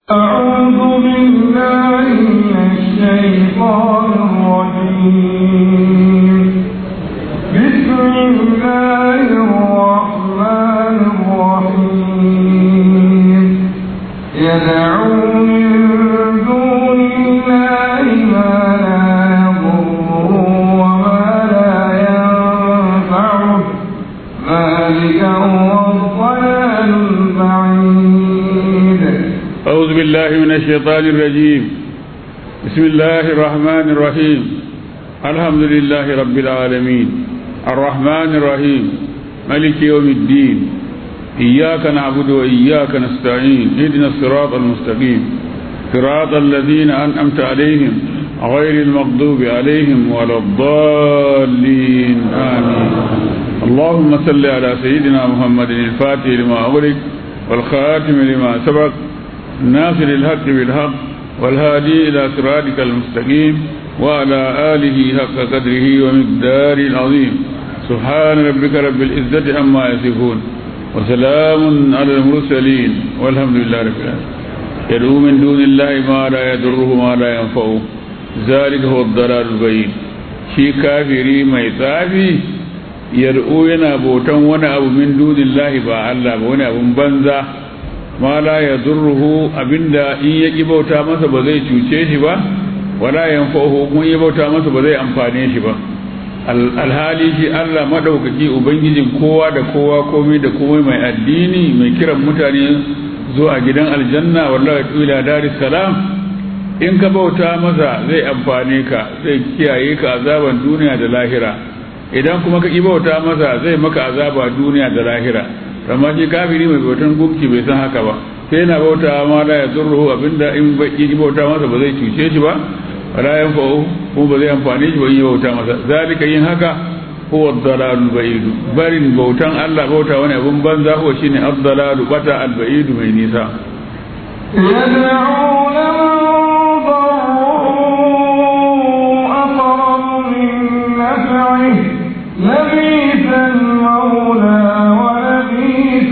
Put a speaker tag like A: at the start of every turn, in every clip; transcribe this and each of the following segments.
A: أعوذ بالله من الشيطان الرجيم بسم الله الرحمن الرحيم يدعو من دون الله ما لا يضره وما لا ينفعه ذلك هو الضلال البعيد
B: أعوذ بالله من الشيطان الرجيم بسم الله الرحمن الرحيم الحمد لله رب العالمين الرحمن الرحيم ملك يوم الدين إياك نعبد وإياك نستعين اهدنا الصراط المستقيم صراط الذين أنعمت عليهم غير المغضوب عليهم ولا الضالين آمين اللهم صل على سيدنا محمد الفاتح لما أغلق والخاتم لما سبق ناصر الحق بالحق والهادي إلى صراطك المستقيم وعلى آله حق قدره ومقداره العظيم سبحان ربك رب العزة عما يصفون وسلام على المرسلين والحمد لله رب العالمين يدعو من دون الله ما لا يضره ما لا ينفعه ذلك هو الضلال البعيد shi kafiri mai tsafi yar'u yana botan wani abu min dunillahi ba Allah ba wani abun banza ma la yadurruhu abinda in ya ki bauta masa ba zai cuce shi ba wala yanfa'uhu kun ya bauta masa ba zai amfane shi ba alhali shi Allah madaukaki ubangijin kowa da kowa komai da komai mai addini mai kiran mutane zuwa gidan aljanna wallahi ila daris salam in ka bauta masa zai amfane ka zai kiyaye ka azaban duniya da lahira idan kuma ka ki bauta masa zai maka azaba duniya da lahira amma shi kafiri mai bautan gumki bai san haka ba sai yana bauta ma la ya zurruhu abinda in ki bauta masa ba zai cuce shi ba wala yanfa'u kuma ba zai amfane shi ba in yi bauta masa zalika yin haka huwa ad-dalalul ba'id barin bautan Allah bauta wani abun banza huwa shine ad-dalalu bata al-ba'id mai nisa
A: يدعو لمن ضره أقرب من نفعه لبيث المولى ولبيث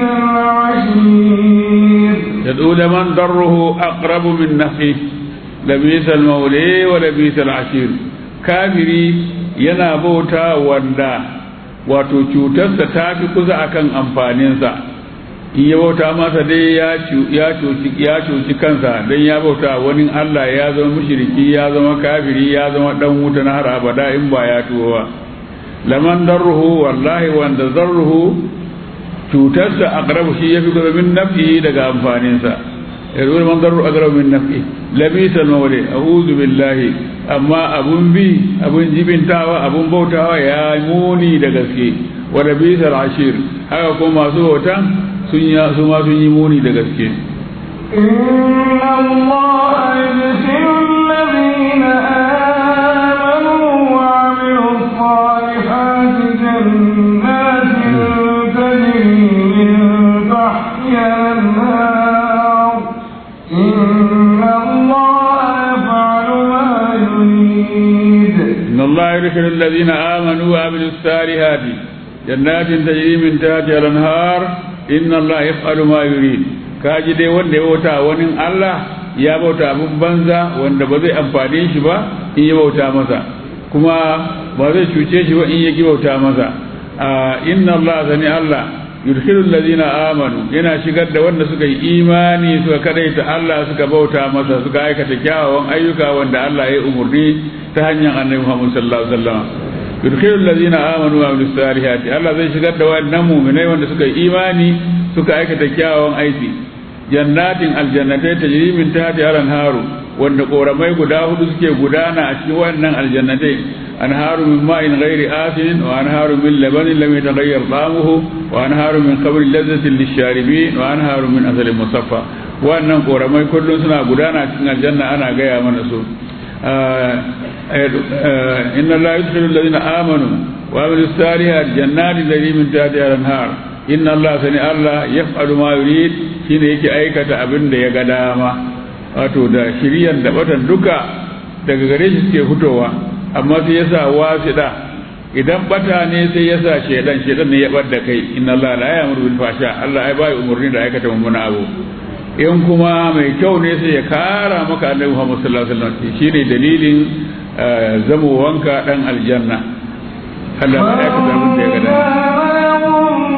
A: العشير
B: يدعو لمن ضره أقرب من نفعه لبيث المولى ولبيث العشير كافري yana bauta wanda wato cutarsa ta fi kusa akan amfaninsa in ya bauta masa dai ya cuci kansa don ya bauta wani Allah ya zama mushriki ya zama kafiri ya zama dan wuta na har abada in ba ya tuwo ba laman darruhu wallahi wanda zarruhu cutarsa aqrabu shi yafi gaba min nafi daga amfaninsa yarwar man darru aqrabu min nafi labisa almawli a'udhu billahi amma abun bi abun jibintawa abun bautawa ya muni da gaske wa labisa alashir haka kuma masu bautan sun ya su ma sun yi muni da gaske
A: إن الله يدخل الذين آمنوا وعملوا الصالحات جنات تجري من تحتها الأنهار إن الله يفعل ما يريد
B: إن الله يدخل الذين آمنوا وعملوا الصالحات جنات تجري من تحتها الأنهار إن الله يفعل ما يريد kaji dai wanda ya bauta wani Allah ya bauta abin banza wanda ba zai amfane shi ba in ya bauta masa kuma ba zai cuce shi ba in ya ki bauta masa inna Allah sani Allah yudkhilu allazina amanu yana shigar da wanda suka yi imani suka kadaita Allah suka bauta masa suka aikata kyawawan ayyuka wanda Allah ya umurni ta hanyar annabi Muhammad sallallahu alaihi wasallam yudkhilu allazina amanu wa amilus salihati Allah zai shigar da wannan mu'minai wanda suka yi imani suka aikata kyawawan aiki jannatin aljannatai tajri min tahtiha al-anharu wanda koramai guda hudu suke gudana a cikin wannan aljannatai anharu min ma'in ghairi asin wa anharu min labanin lam yataghayyar ta'amuhu wa anharu min khamrin lazzatin lisharibin wa anharu min asalin musaffa wannan koramai kullum suna gudana cikin aljanna ana gaya mana su inna allaha yudkhilu alladhina amanu wa amilus salihati jannatin tajri min tahtiha al-anhar inna Allah sani Allah yaf'alu ma yurid shine yake aikata abin da ya ga dama wato da shiriyan da batan duka daga gare shi suke fitowa amma sai yasa wasida idan bata ne sai yasa shedan shedan ne ya bar da kai inna Allah la ya'muru bil fasha Allah ai bai umurni da aikata mummuna abu in kuma mai kyau ne sai ya kara maka annabi Muhammad sallallahu alaihi wasallam shine dalilin zamowanka dan aljanna Allah ya aikata abin da ya ga dama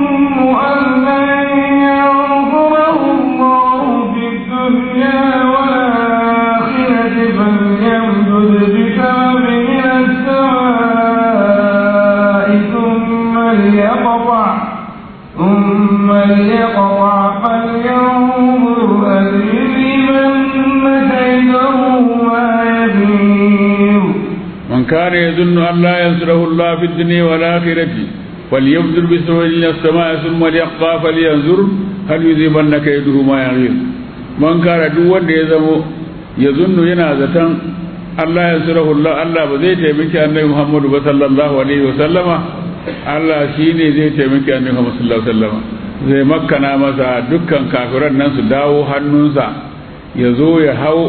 A: ثم ليقطع فلينظر هل يذيبن كيده ما يغير
B: من كان يظن أن لا ينصره الله في الدنيا والآخرة فليبذل بسوء إلى السماء ثم ليقطع فلينظر هل يذيبن كيده ما يغير من كان دون يزمو يظن ينازة Allah ya surahu Allah Allah ba zai taimaki annabi Muhammadu ba sallallahu alaihi wa sallama Allah shi ne zai taimaki annabi Muhammad sallallahu alaihi wa sallama zai makkana masa dukkan kafiran nan su dawo hannunsa ya zo ya hau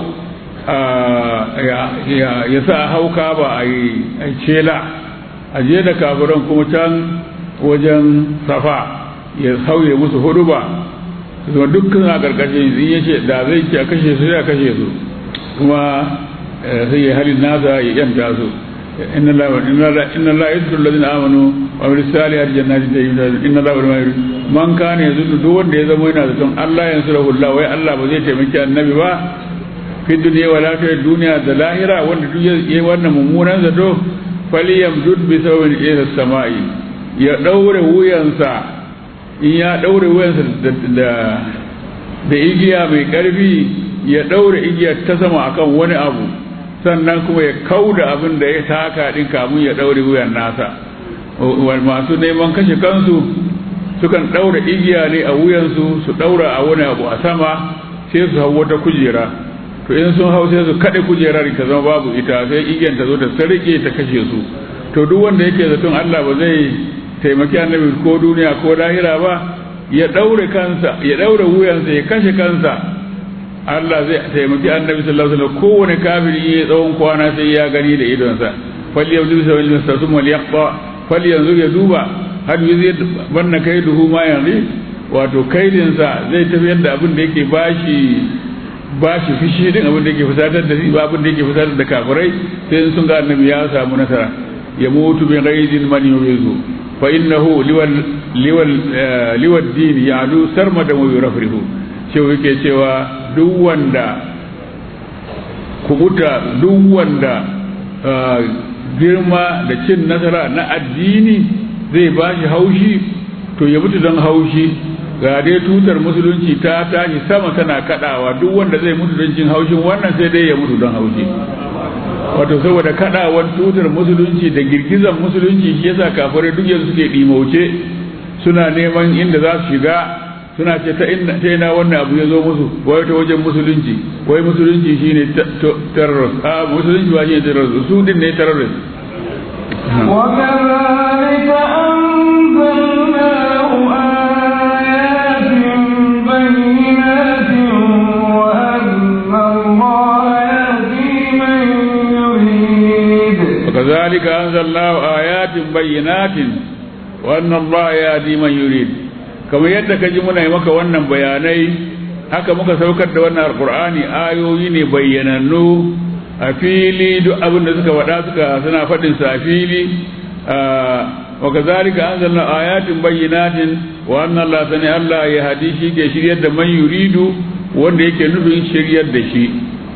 B: ya sa hauka ba a yi cela a je da kafiran kuma can wajen safa ya sauye musu hudu ba kuma dukkan a karkashin in ya ce da zai ce a kashe su ya kashe su kuma sai ya halin nasa ya yanta su inna la inna la yadru alladhina amanu wa amilu salihati jannatin tajri inna la wa man kana yazunnu duk wanda ya zama yana zaton Allah ya yansurahu Allah wai Allah ba zai taimaki annabi ba fi duniya wa lafiyar duniya da lahira wanda duk ya yi wannan mummunan zato faliyam dud bi sawin ila samai ya daure wuyansa in ya daure wuyansa da da igiya mai karfi ya daure igiyar ta sama akan wani abu sannan kuma ya kauda abin da ya taka din kamun ya daure wuyan nasa masu neman kashe kansu sukan daura igiya ne a wuyansu su daura a wani abu a sama sai su hau wata kujera to in sun hau sai su kaɗe kujerar ta zama babu ita sai igiyan ta zo ta sarƙe ta kashe su to duk wanda yake zaton Allah ba zai taimaki annabi ko duniya ko lahira ba ya daure kansa ya daure wuyansa ya kashe kansa Allah zai taimaki annabi sallallahu alaihi wasallam kowane kafiri ya tsawon kwana sai ya gani da idonsa fal yabdu sawil mustasum wal yaqta fal yanzu ya duba har zai banna kai duhu ma yanzu wato kaidinsa zai tafiyar da abin da yake bashi ba shi fishi din abin da yake fusatar da shi ba abin da yake fusatar da kafirai sai sun ga annabi ya samu nasara ya mutu bi ghaizin man yurizu fa innahu liwal liwal liwal din ya'lu sarmada wa yurafrihu shi yake cewa duk wanda kubuta duk wanda girma da cin nasara na addini zai ba shi haushi to ya mutu don haushi ga dai tutar musulunci ta tashi sama tana kadawa duk wanda zai mutu don jin haushin wannan sai dai ya mutu don haushi wato saboda kadawar tutar musulunci da girgizan musulunci shi yasa kafirai duk yanzu suke dimauce suna neman inda za su shiga suna ce ta ina ta ina wannan abu ya zo musu wai ta wajen musulunci wai musulunci shine terrorist a musulunci ba shine terrorist su din ne terrorist
A: وكذلك أنزلناه آيات بينات وأن الله يهدي من يريد
B: وكذلك أنزلناه آيات بينات وأن الله يهدي من يريد kamar yadda ka ji muna yi maka wannan bayanai haka muka saukar da wannan alkur'ani ayoyi ne bayyanannu a fili duk abin da suka faɗa suka suna faɗin sa a fili wa kazalika anzalna ayatin bayyinatin wa anna Allah sani Allah ya hadi shi ke shiryar da man yuridu wanda yake nufin shiryar da shi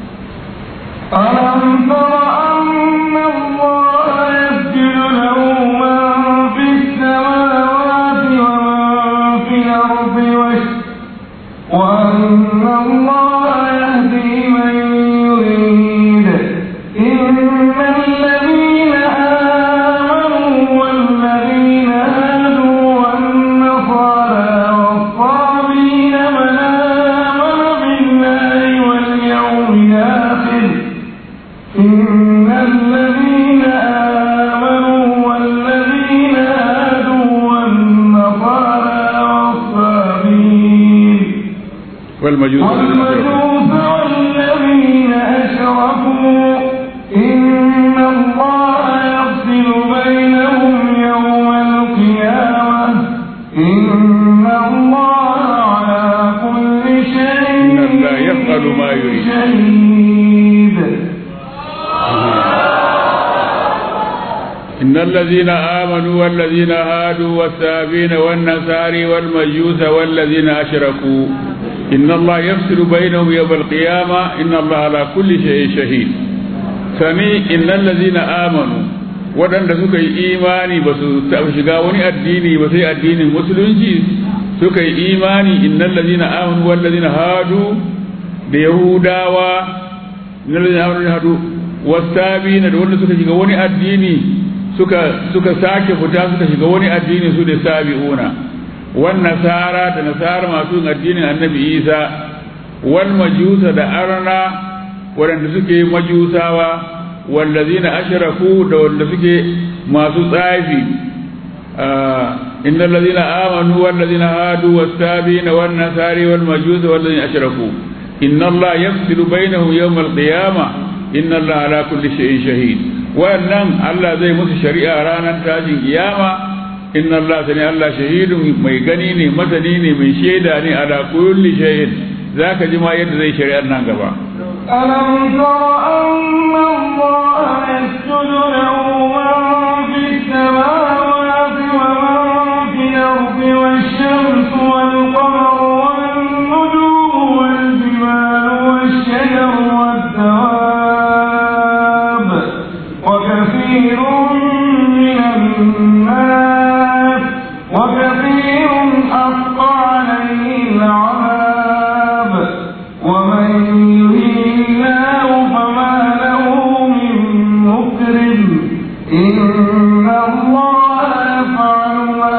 A: ألم تر أن الله يسجد له من في السماوات ومن في الأرض وش- وأن الله يهدي من يريد إن الذين آمنوا والذين هادوا والنصارى والصابين من آمن بالله واليوم الآخر إن الذين آمنوا شهيد
B: إن الذين آمنوا والذين هادوا والسابين والنصاري والمجوس والذين أشركوا إن الله يفصل بينهم يوم القيامة إن الله على كل شيء شهيد sani innal lazina amanu waɗanda suka yi imani ba su taɓa shiga wani addini ba sai addinin musulunci suka yi imani innal lazina amanu wal lazina hadu da yahudawa innal lazina amanu hadu wasabina da wanda suka shiga wani addini suka suka sake fita suka shiga wani addini su da sabi'una wan nasara da nasara masu addinin annabi isa wal majusa da arna waɗanda suke majusawa wallazina ashraku da wanda suke masu tsafi innal ladina amanu wal ladina hadu was-sabina wan nasari wal majus wal ladina ashraku inna allaha yafsilu bainahum yawm al-qiyamah inna allaha ala kulli shay'in shahid wannan Allah zai musu shari'a ranar tashin kiyama inna allaha sani Allah shahidun mai gani ne masani ne mai shaida ne ala kulli shay'in zaka ji ma yadda zai shari'ar nan gaba
A: ألم تر أن الله يسجد له من في السماوات ومن في الأرض والشمس والقمر والنجوم والجبال والشجر والدواب وكثير من الناس وكثير حق عليه العذاب ومن يهن الله فما له من مكرم إن الله يفعل ما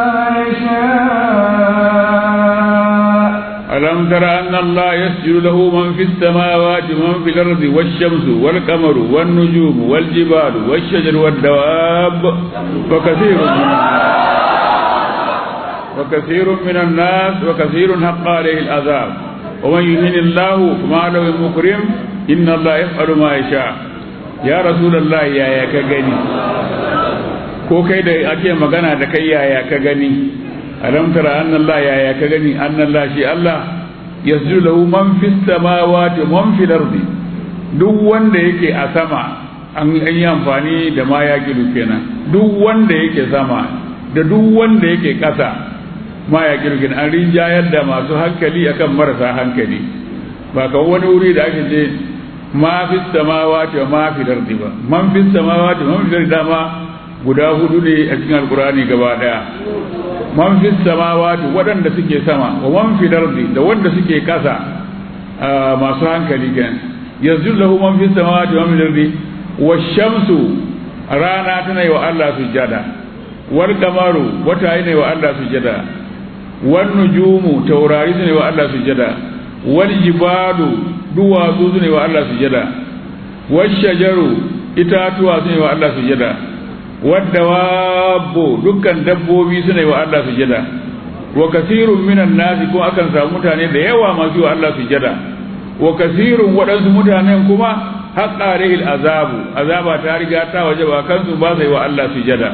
A: يشاء
B: ألم تر أن الله يسجد له من في السماوات ومن في الأرض والشمس والقمر والنجوم والجبال والشجر والدواب وكثير من وكثير من الناس وكثير حق عليه العذاب ومن يهن الله فما له من مكرم إن الله يفعل ما يشاء يا رسول الله يا يا كغني ko kai da ake magana da kai yaya ka gani alam tara anna Allah yaya ka gani anna Allah shi Allah yasjudu lahu man fis samawati wa man fil ardi duk wanda yake a sama an yi amfani da ma ya gidu kenan duk wanda yake sama da duk wanda yake ƙasa ma ya gidu kenan an rinjayar da masu hankali akan marasa hankali ba ka wani wuri da ake ce ma fis samawati wa ma fil ardi ba man fis samawati wa man fil ardi dama guda hudu ne a cikin alkurani gaba daya man fi samawati waɗanda suke sama wa man fi dardi da wanda suke kasa masu hankali gan yanzu lahu man fi samawati wa man fi dardi wa shamsu rana tana yi wa Allah sujada wal kamaru wata ne wa Allah sujada wan nujumu taurari ne wa Allah sujada wal jibalu duwatsu ne wa Allah sujada wash shajaru itatuwa ne wa Allah sujada wadda wabbo dukkan dabbobi suna yi wa Allah sujada wa kasirun minan nasi kuma akan samu mutane da yawa masu yi wa Allah sujada wa kasirun waɗansu mutanen kuma haƙa rihil azabu azaba ta riga ta waje ba kansu ba su yi wa Allah sujada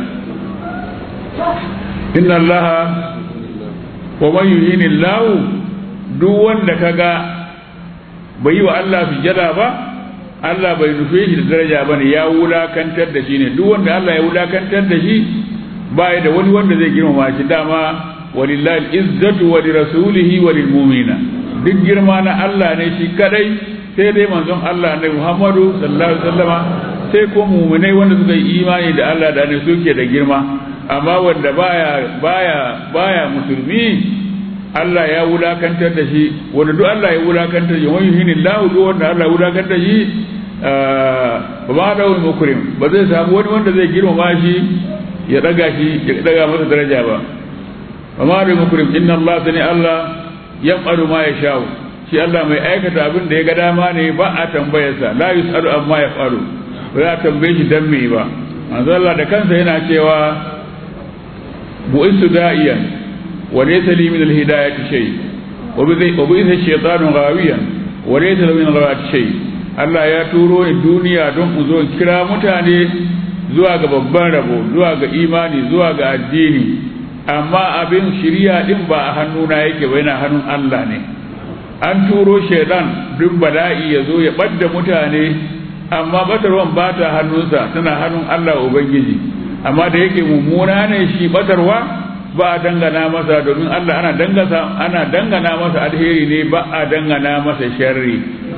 B: inna Allah wa man yuhini Allah duk wanda kaga bai yi wa Allah sujada ba Allah bai nufe shi da daraja ba ne ya wulakantar da shi ne duk wanda Allah ya wulakantar da shi ba da wani wanda zai girmama shi dama walillahi izzatu wa li rasulihi wa lil mu'mina duk girma na Allah ne shi kadai sai dai manzon Allah ne Muhammadu sallallahu alaihi wasallama sai ko mu'minai wanda suka yi imani da Allah da ne suke da girma amma wanda baya baya baya musulmi Allah ya wulakantar da shi wanda duk Allah ya wulakantar da shi wani hinin lahu duk wanda Allah ya wulakantar da shi ba ma da wani mukrim ba zai samu wani wanda zai girmama shi ya daga shi ya daga masa daraja ba ba ma da mukrim inna Allah sani Allah yaf'alu ma yasha'u shi Allah mai aikata abin da ya ga dama ne ba a tambayarsa la yus'alu amma yaf'alu ba za a tambaye shi dan me ba manzo Allah da kansa yana cewa bu'istu da'iyan وليس لي من الهداية شيء وبئس الشيطان غاويا وليس له من الغواية شيء Allah ya turo ni duniya don mu zo kira mutane zuwa ga babban rabo zuwa ga imani zuwa ga addini amma abin shirya din ba a hannuna yake ba yana hannun Allah ne an turo shaidan duk bala'i ya zo ya ɓadda mutane amma batarwan ba ta hannunsa tana hannun Allah Ubangiji amma da yake mummuna ne shi batarwa ba a dangana masa domin Allah ana dangasa ana dangana masa alheri ne ba a dangana masa sharri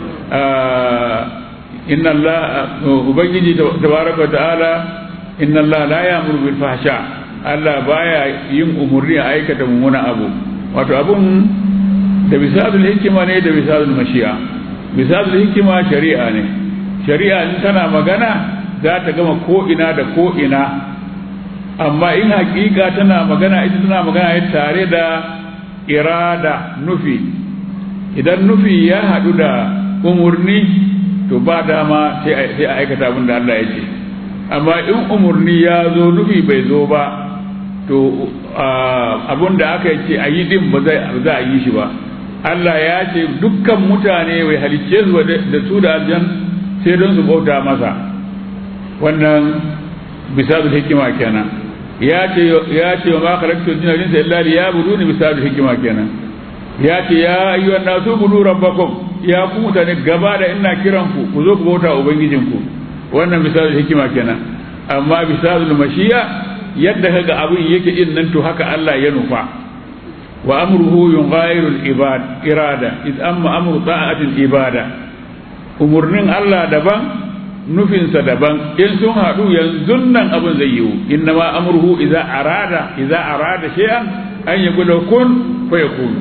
B: inna Allah Ubangiji tabaraka ta'ala inna Allah la ya'muru bil fahsha Allah baya yin umurni a aikata mummuna abu wato abun da bisadul hikima ne da bisadul mashi'a bisadul hikima shari'a ne shari'a in tana magana za ta gama ko ina da ko ina amma in hakika tana magana ita tana magana ne tare da irada nufi idan nufi ya haɗu da umurni to ba dama sai a aikata abin da Allah ya ce amma in umurni ya zo nufi bai zo ba to abin da aka ce a yi din ba za a yi shi ba Allah ya ce dukkan mutane wai halicce su da su da aljan sai don su bauta masa wannan bisa da hikima kenan ya ce ya ce wa ma khalaqtu jinna insa illa liya'buduni bisa da hikima kenan ya ce ya ayyuhan nasu budu rabbakum ya ku mutane gaba da ina kiran ku ku zo ku bauta ubangijinku wannan bisa da hikima kenan amma bisa da mashiya yadda kaga abin yake din nan to haka Allah ya nufa wa amruhu yughayiru al-ibad irada id amma amru ta'ati al-ibada umurnin Allah daban nufinsa daban in sun haɗu yanzu nan abin zai yiwu innama amruhu idza arada idza arada shay'an an yaqula kun fayakun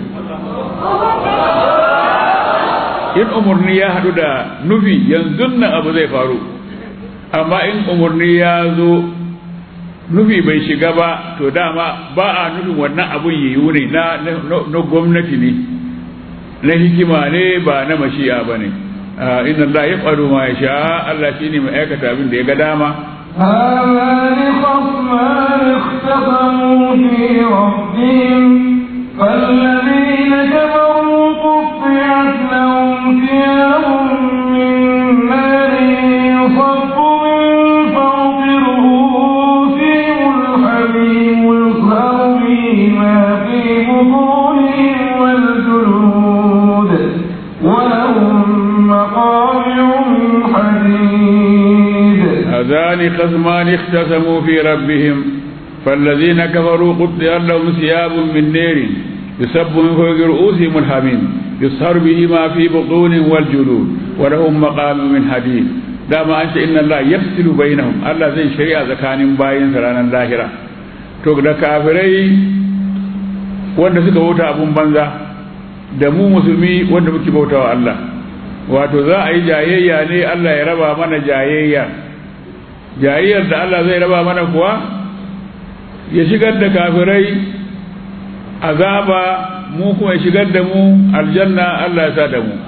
B: in umurni ya haɗu da nufi yanzu nan abu zai faru amma in umurni ya zo nufi bai shiga ba to dama ba a nufin wannan abun yiwu ne na gwamnati ne na hikima ne ba na mashi'a ba ne inna Allah ya faru ma ya sha Allah shi ne mai aikata abin da ya ga dama
A: هذان خصمان اختصموا في ربهم فالذين كفروا قطعت لهم ثياب من نار يصب من فوق رؤوسهم الحميم يصهر به ما في بطونهم والجلود ولهم مقامع من حديد
B: هذان خصمان اختصموا في ربهم فالذين كفروا قطع لهم ثياب من نار يسب من فوق رؤوسهم الحميم يصهر به ما في بطونهم والجلود ولهم مقام من حديد dama an ce inna Allah yafsilu bainahum Allah zai shari'a tsakanin bayin ranar lahira to da kafirai wanda suka bauta abun banza da mu musulmi wanda muke bautawa Allah wato za a yi jayayya ne Allah ya raba mana jayayya jayayyar da Allah zai raba mana kuwa ya shigar da kafirai azaba mu kuma ya shigar da mu aljanna Allah ya sa da mu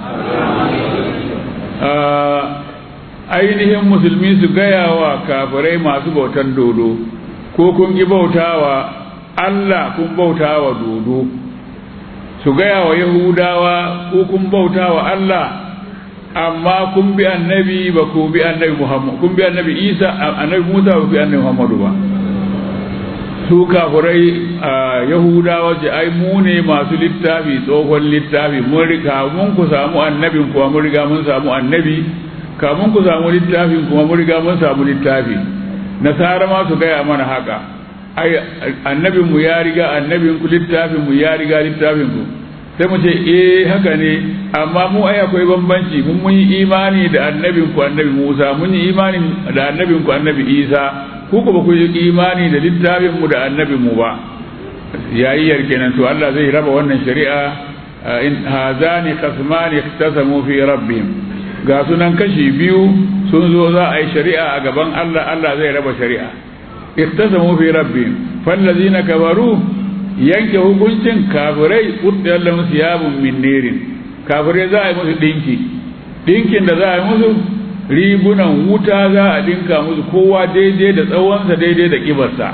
B: ainihin musulmi su gaya wa kafirai masu bautan dodo ko kun ki bautawa Allah kun bautawa dodo su gaya wa yahudawa ko kun bautawa Allah amma kun bi annabi ba ku bi annabi Muhammad kun bi annabi Isa annabi Musa ba bi annabi Muhammadu ba su kafirai a yahudawa ce ai mu ne masu littafi tsohon littafi mun riga mun ku samu annabin kuma mun riga mun samu annabi kamun ku samu littafin kuma mun riga mun samu littafi nasara ma su gaya mana haka ai annabin mu ya riga annabin ku littafin mu ya riga littafin ku sai mu ce eh haka ne amma mu ai akwai bambanci mun mun yi imani da annabin ku annabi Musa mun yi imani da annabin ku annabi Isa ku ku ba ku yi imani da littafin mu da annabin mu ba yayyar kenan to Allah zai raba wannan shari'a in hazani qasmani ikhtasamu fi rabbihim ga sunan kashi biyu sun zo za a yi shari'a a gaban Allah Allah zai raba shari'a ikhtasamu fi rabbihim fallazina kabaru yanke hukuncin kafirai uddiyar lahum siyabun min nirin kafirai za a yi musu dinki dinkin da za a yi musu rigunan wuta za a dinka musu kowa daidai da tsawonsa daidai da kibarsa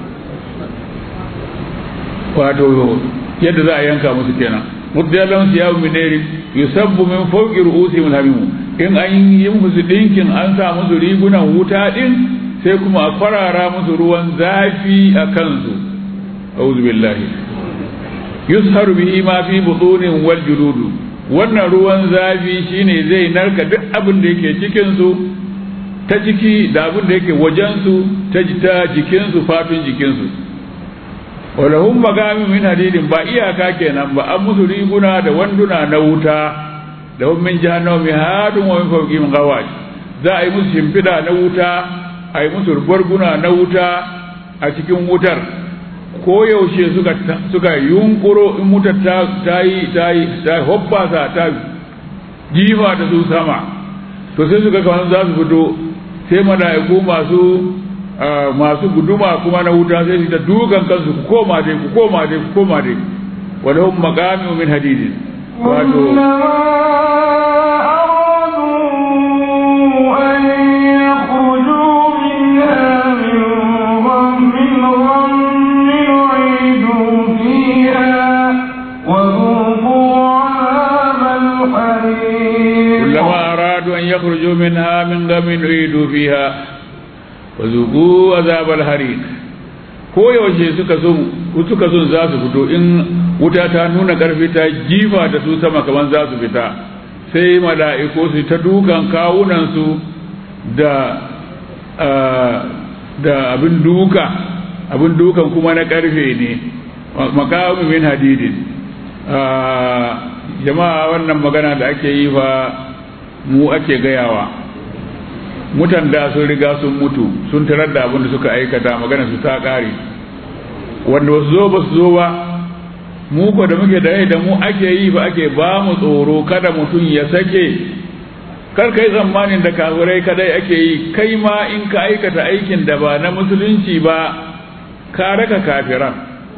B: wato yadda za a yanka musu kenan uddiyar lahum siyabun min nirin yusabbu min fawqi ru'usihim al-hamim in an yi musu dinkin an sa musu rigunan wuta din sai kuma a farara musu ruwan zafi a kansu a'udhu billahi yusharu bihi ma fi butunin wal juludu wannan ruwan zafi shine zai narka duk abin da yake cikinsu ta ciki da abin da yake wajensu ta jikinsu fatun jikinsu walahun magami min hadidin ba iyaka kenan ba an musu riguna da wanduna na wuta da min jahannama mi hadun wa min fawqihim ghawaj za a yi musu shimfida na wuta a yi musu barguna na wuta a cikin wutar ko yaushe suka suka yunkuro in wutar ta ta yi ta yi ta hobbasa ta jifa da su sama to sai suka kamar za su fito sai mala'iku masu masu guduma kuma na wuta sai su ta dukan kansu ku koma dai ku koma dai ku koma dai walahum maqamu min hadidin wato يخرجوا منها من غم عيدوا فيها وذوقوا عذاب الحريق ko yaushe suka zo suka zo za su fito in wuta ta nuna karfi ta jifa da su sama kamar za su fita sai mala'iku su ta dukan kawunan su da da abin duka abin dukan kuma na karfe ne makamu min hadidin jama'a wannan magana da ake yi fa mu ake gayawa mutan da sun riga sun mutu sun tarar da abin da suka aikata magana su ta ƙare wanda wasu zo ba su zo ba mu ko da muke da da mu ake yi ba ake ba mu tsoro kada mutum ya sake kar kai tsammanin da kafirai kadai ake yi kai ma in ka aikata aikin da ba na musulunci ba ka raka kafiran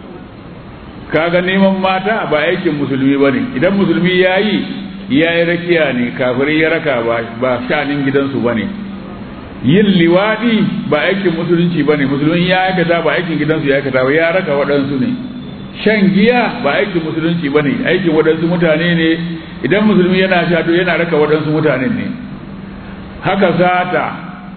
B: kaga neman mata ba aikin musulmi ba ne idan musulmi ya yi ya yi rakiya ne kafirai ya raka ba shanin gidansu ba ne yin liwaɗi ba aikin musulunci ba ne musulmi ya aikata ba aikin gidansu ya aikata ba ya raka waɗansu ne shan giya ba aikin musulunci ba ne aikin waɗansu mutane ne idan musulmi yana sha to yana raka waɗansu mutanen ne haka sata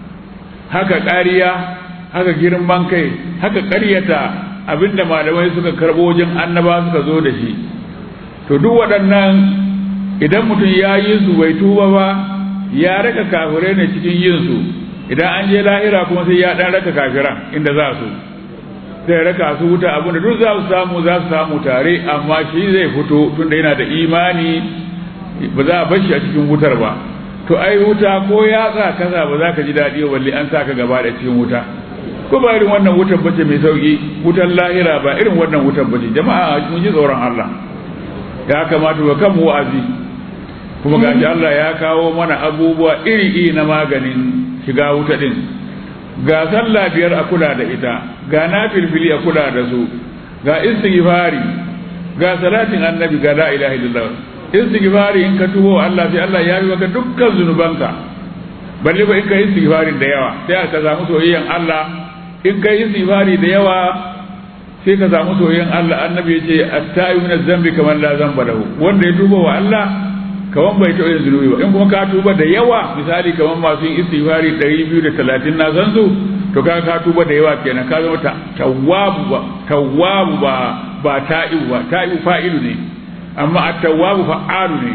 B: haka ƙariya haka girman kai haka ƙaryata abinda malamai suka karɓo wajen annaba suka zo da shi to duk waɗannan idan mutum ya yi su bai tuba ba ya raka kafirai ne cikin yin su idan an je lahira kuma sai ya dan raka kafiran inda za su sai raka su wuta abin da duk za su samu za su samu tare amma shi zai fito tunda yana da imani ba za a bar shi a cikin wutar ba to ai wuta ko ya sa kaza ba za ka ji daɗi ba balle an sa ka gaba da cikin wuta ko ba irin wannan wutar bace mai sauki wutar lahira ba irin wannan wutar bace jama'a mun ji tsoron Allah ya kamata ba kan wa'azi kuma gashi Allah ya kawo mana abubuwa iri-iri na maganin shiga wuta din ga sallah biyar a kula da ita ga nafilfili a kula da su ga istighfari ga salatin annabi ga la ilaha illallah istighfari in ka tubo Allah sai Allah ya yi maka dukkan zunubanka balle ba in ka istighfari da yawa sai ka samu soyayyan Allah in ka istighfari da yawa sai ka samu soyayyan Allah annabi ya ce at-ta'ibu min zambi kamar la zamba lahu wanda ya tuba wa Allah kaman bai taɓa yin zunubi ba in kuma ka tuba da yawa misali kaman masu yin istighfari 230 na san su to ka ka tuba da yawa kenan ka zama tawwabu ba tawwabu ba ba ta'ibu ba ta'ibu fa'ilu ne amma at-tawwabu fa'alu ne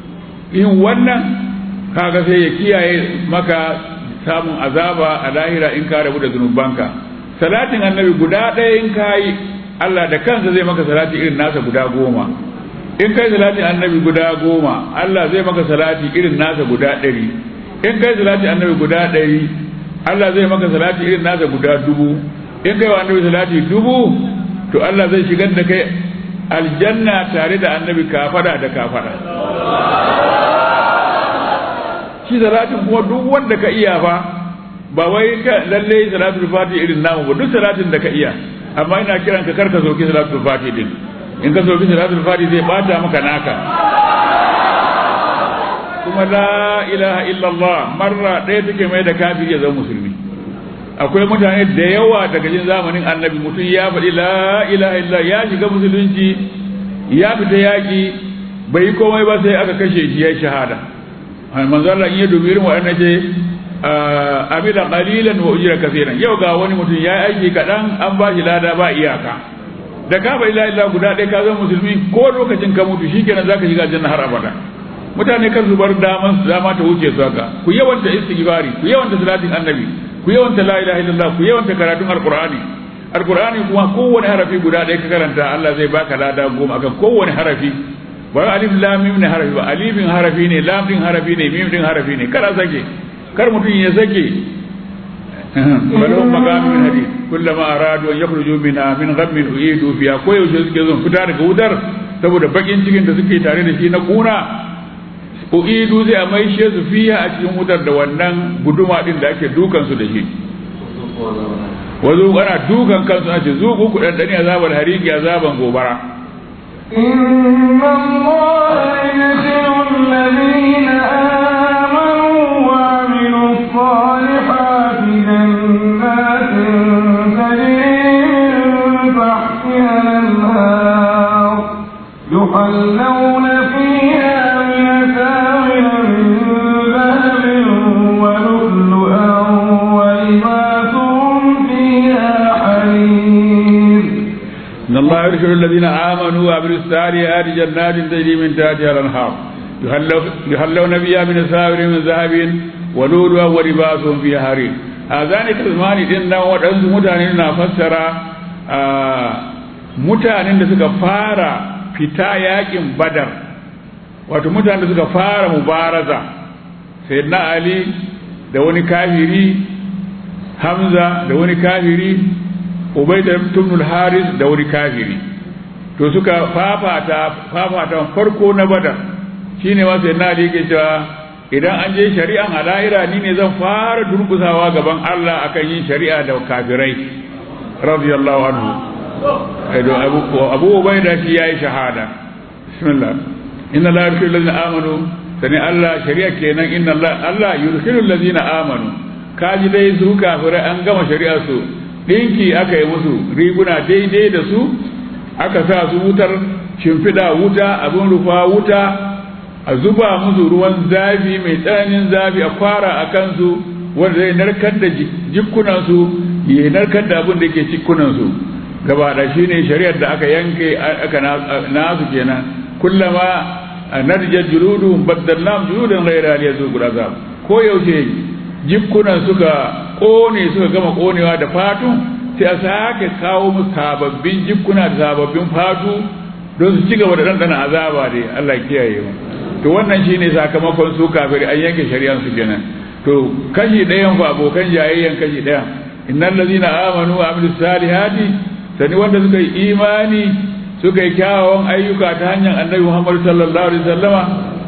B: in wannan kaga sai ya kiyaye maka samun azaba a lahira in ka rabu da zunubanka salatin annabi guda ɗaya in kayi Allah da kansa zai maka salati irin nasa guda goma in kai salatin annabi guda goma Allah zai maka salati irin nasa guda ɗari in kai salatin annabi guda ɗari Allah zai maka salati irin nasa guda dubu in kai wa annabi salati dubu to Allah zai shigar da kai aljanna tare da annabi kafada da kafada shi salatin kuma duk wanda ka iya fa ba wai ka lalle salatul fati irin namu ba duk salatin da ka iya amma ina kiran ka karka soki salatul fati din in ka soki salatul fati zai bata maka naka kuma la ilaha illallah marra ɗaya take mai da kafiri ya zama musulmi akwai mutane da yawa daga jin zamanin annabi mutum ya faɗi la ilaha illallah ya shiga musulunci ya fita yaƙi bai yi komai ba sai aka kashe shi ya shahada manzo Allah in ya dubi irin waɗannan ce amila qalilan wa ujira kaseeran yau ga wani mutum ya aiki kaɗan an ba shi lada ba iyaka da ka bai la ilaha guda ɗaya ka zama musulmi ko lokacin ka mutu shikenan zaka shiga aljanna har abada mutane kan su bar daman su dama ta wuce su haka ku yawanta istighfari ku yawanta salatin annabi ku yawanta la ilaha illallah ku yawanta karatun alqur'ani alqur'ani kuma kowane harafi guda ɗaya ka karanta Allah zai baka lada goma akan kowane harafi ba alif lam mim ne harafi ba alifin harafi ne lam din harafi ne mim din harafi ne kada sake kar mutum ya sake balon magamin min hadid kullama aradu an yakhruju minha min ghammin uidu fiha ko yaushe suke zon fita daga wutar saboda bakin cikin da suke tare da shi na kuna uidu zai maishe su fiya a cikin wutar da wannan guduma din da ake dukan su da shi wazo ana dukan kansu a ce zuku ku dan dani azabar hariki azaban gobara
A: إن الله يدخل الذين آمنوا وعملوا الصالحات جنات تجري من تحتها الأنهار يحلون فيها من أساور من ذهب ولؤلؤا ولباسهم فيها حرير
B: إن الله يرسل الذين آمنوا وعملوا الصالحات جنات تجري من تحتها الأنهار يحلون فيها من أساور من ذهب ولؤلؤا ولباسهم فيها حرير هذان كلمان إن waɗansu mutane na fassara mutanen da suka fara fita yakin badar wato mutanen da suka fara mubaraza sayyidina ali da wani kafiri hamza da wani kafiri ubaida ibn haris da wani kafiri to suka fafata fafata farko na badar shine ma sai na yake cewa idan an je shari'an ala'ira ni ne zan fara durkusawa gaban Allah akan yin shari'a da kafirai radiyallahu anhu aido abu abu ubaida shi yayi shahada bismillah inna la yurkilu allazina amanu sani Allah shari'a kenan inna Allah Allah yurkilu allazina amanu kaji dai su kafirai an gama shari'a su ɗinki aka yi musu riguna daidai da su aka sa su wutar shimfiɗa wuta abin rufa wuta a zuba musu ruwan zafi mai tsananin zafi a kwara a kansu wanda zai narkar da jikunansu ya narkar da abin da ke cikunansu gaba da shi ne shari'ar da aka yanke aka nasu kenan kullama narjar juludu baddallam juludun ghaira liyazuqul azab ko yaushe jikunan suka kone suka gama konewa da fatu sai a sake kawo musu sababbin jikuna da sababbin fatu don su ci gaba da ɗanɗana azaba dai Allah kiyaye mu to wannan shine sakamakon su kafiri an yanke shari'an su kenan to kashi ɗayan fa abokan jayayyan kashi ɗaya innal ladina amanu wa amilus salihati sani wanda suka yi imani suka yi kyawawan ayyuka ta hanyar annabi Muhammad sallallahu alaihi wasallama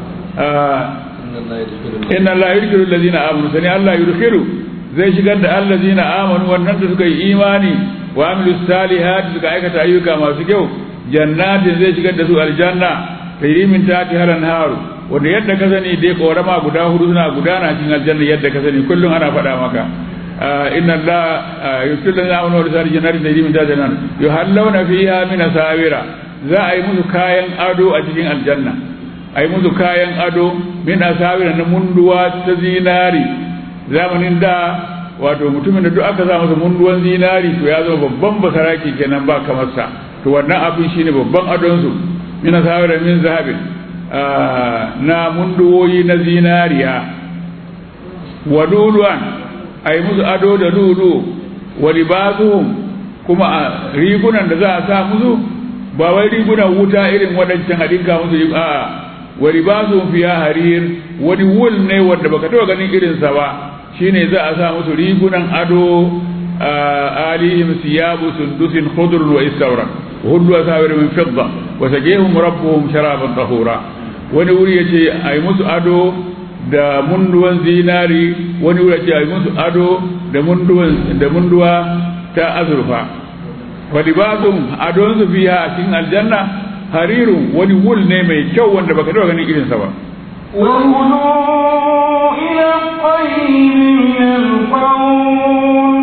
B: inna Allah yudkhilu allazina amanu sani Allah yudkhilu zai shigar da allazina amanu wannan da suka yi imani wa amilu salihat suka aikata ayyuka masu kyau jannatin zai shigar da su aljanna tajri min tahti haran haru wanda yadda ka sani dai korama guda hudu suna gudana cikin aljanna yadda ka sani kullum ana faɗa maka inna Allah yudkhilu allazina amanu wa amilu jannatin tajri min tahti haran yuhallawna fiha min asawira za a yi musu kayan ado a cikin aljanna a yi musu kayan ado min asawira na munduwa ta zinari zamanin da wato mutumin da duk aka sa masa munduwan zinari to ya zama babban basaraki kenan ba kamar sa to wannan abin shine babban adon su min asawira min zahabin na munduwoyi na zinariya wa luluan a yi musu ado da lulu wa libasuhum kuma rigunan da za a sa musu ba wai rigunan wuta irin waɗancan a dinka musu a'a wa libasuhum fiya harir wani wul ne wanda baka taba ganin irinsa ba shine za a sa musu rigunan ado alihim siyabu sundusin khudr wa istawra wa hudu asawir min fidda wa sajihum rabbuhum sharaban tahura wani wuri yace ai musu ado da munduwan zinari wani wuri yace ai musu ado da munduwan da munduwa ta azurfa wa libasum adon su fiha a cikin aljanna harirun wani wul ne mai kyau wanda baka taba ganin irinsa ba
A: وهدوا إلى الطيب من القول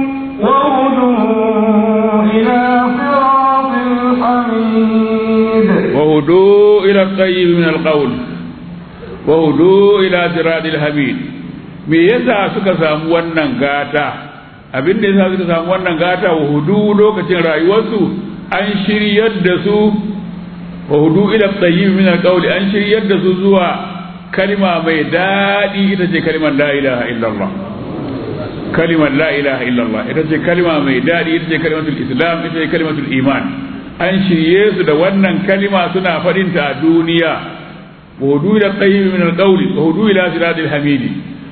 A: وهدوا إلى صراط الحميد
B: وهدوا إلى الطيب من القول وهدوا إلى صراط الحميد me yasa suka samu wannan gata abin da yasa suka samu wannan gata wa hudu lokacin rayuwarsu an shiryar da su wa hudu ila tayyib min alqawli an shiryar da su zuwa kalma mai daɗi ita ce kalimar la ilaha illallah kalimar la ilaha illallah ita ce kalma mai daɗi ita ce kalimatul islam ita ce kalimatul iman an shirye su da wannan kalima suna faɗinta a duniya wa hudu ila tayyib min alqawli wa hudu ila siratil hamidi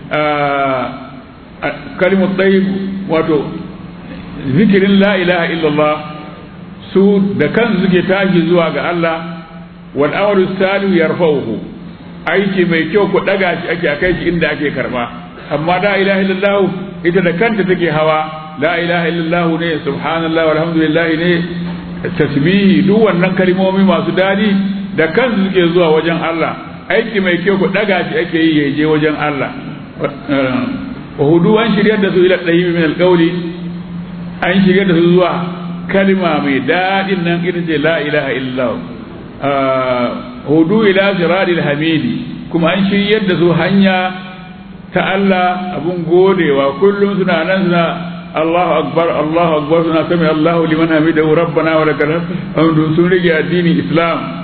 B: kalimar tayyib wato zikirin la ilaha illallah su da kan suke tashi zuwa ga Allah wal amalu salihu yarfa'uhu aiki mai kyau ku daga shi ake akai shi inda ake karba amma la ilaha illallah ita da kanta take hawa la ilaha illallah ne subhanallah walhamdulillah ne tasbihi duk wannan kalmomi masu dadi da kansu suke zuwa wajen Allah aiki mai kyau ku daga shi ake yi ya je wajen Allah wa hudu an shiryar da su ila ɗayi min alƙawli an shiryar da su zuwa kalma mai daɗin nan ita ce la ilaha illallah hudu ila siradil hamidi kuma an shiryar da su hanya ta Allah abun godewa kullum suna nan suna Allahu akbar Allahu akbar suna sami Allahu liman hamidahu rabbana wa lakal hamdu sun rage addini Islam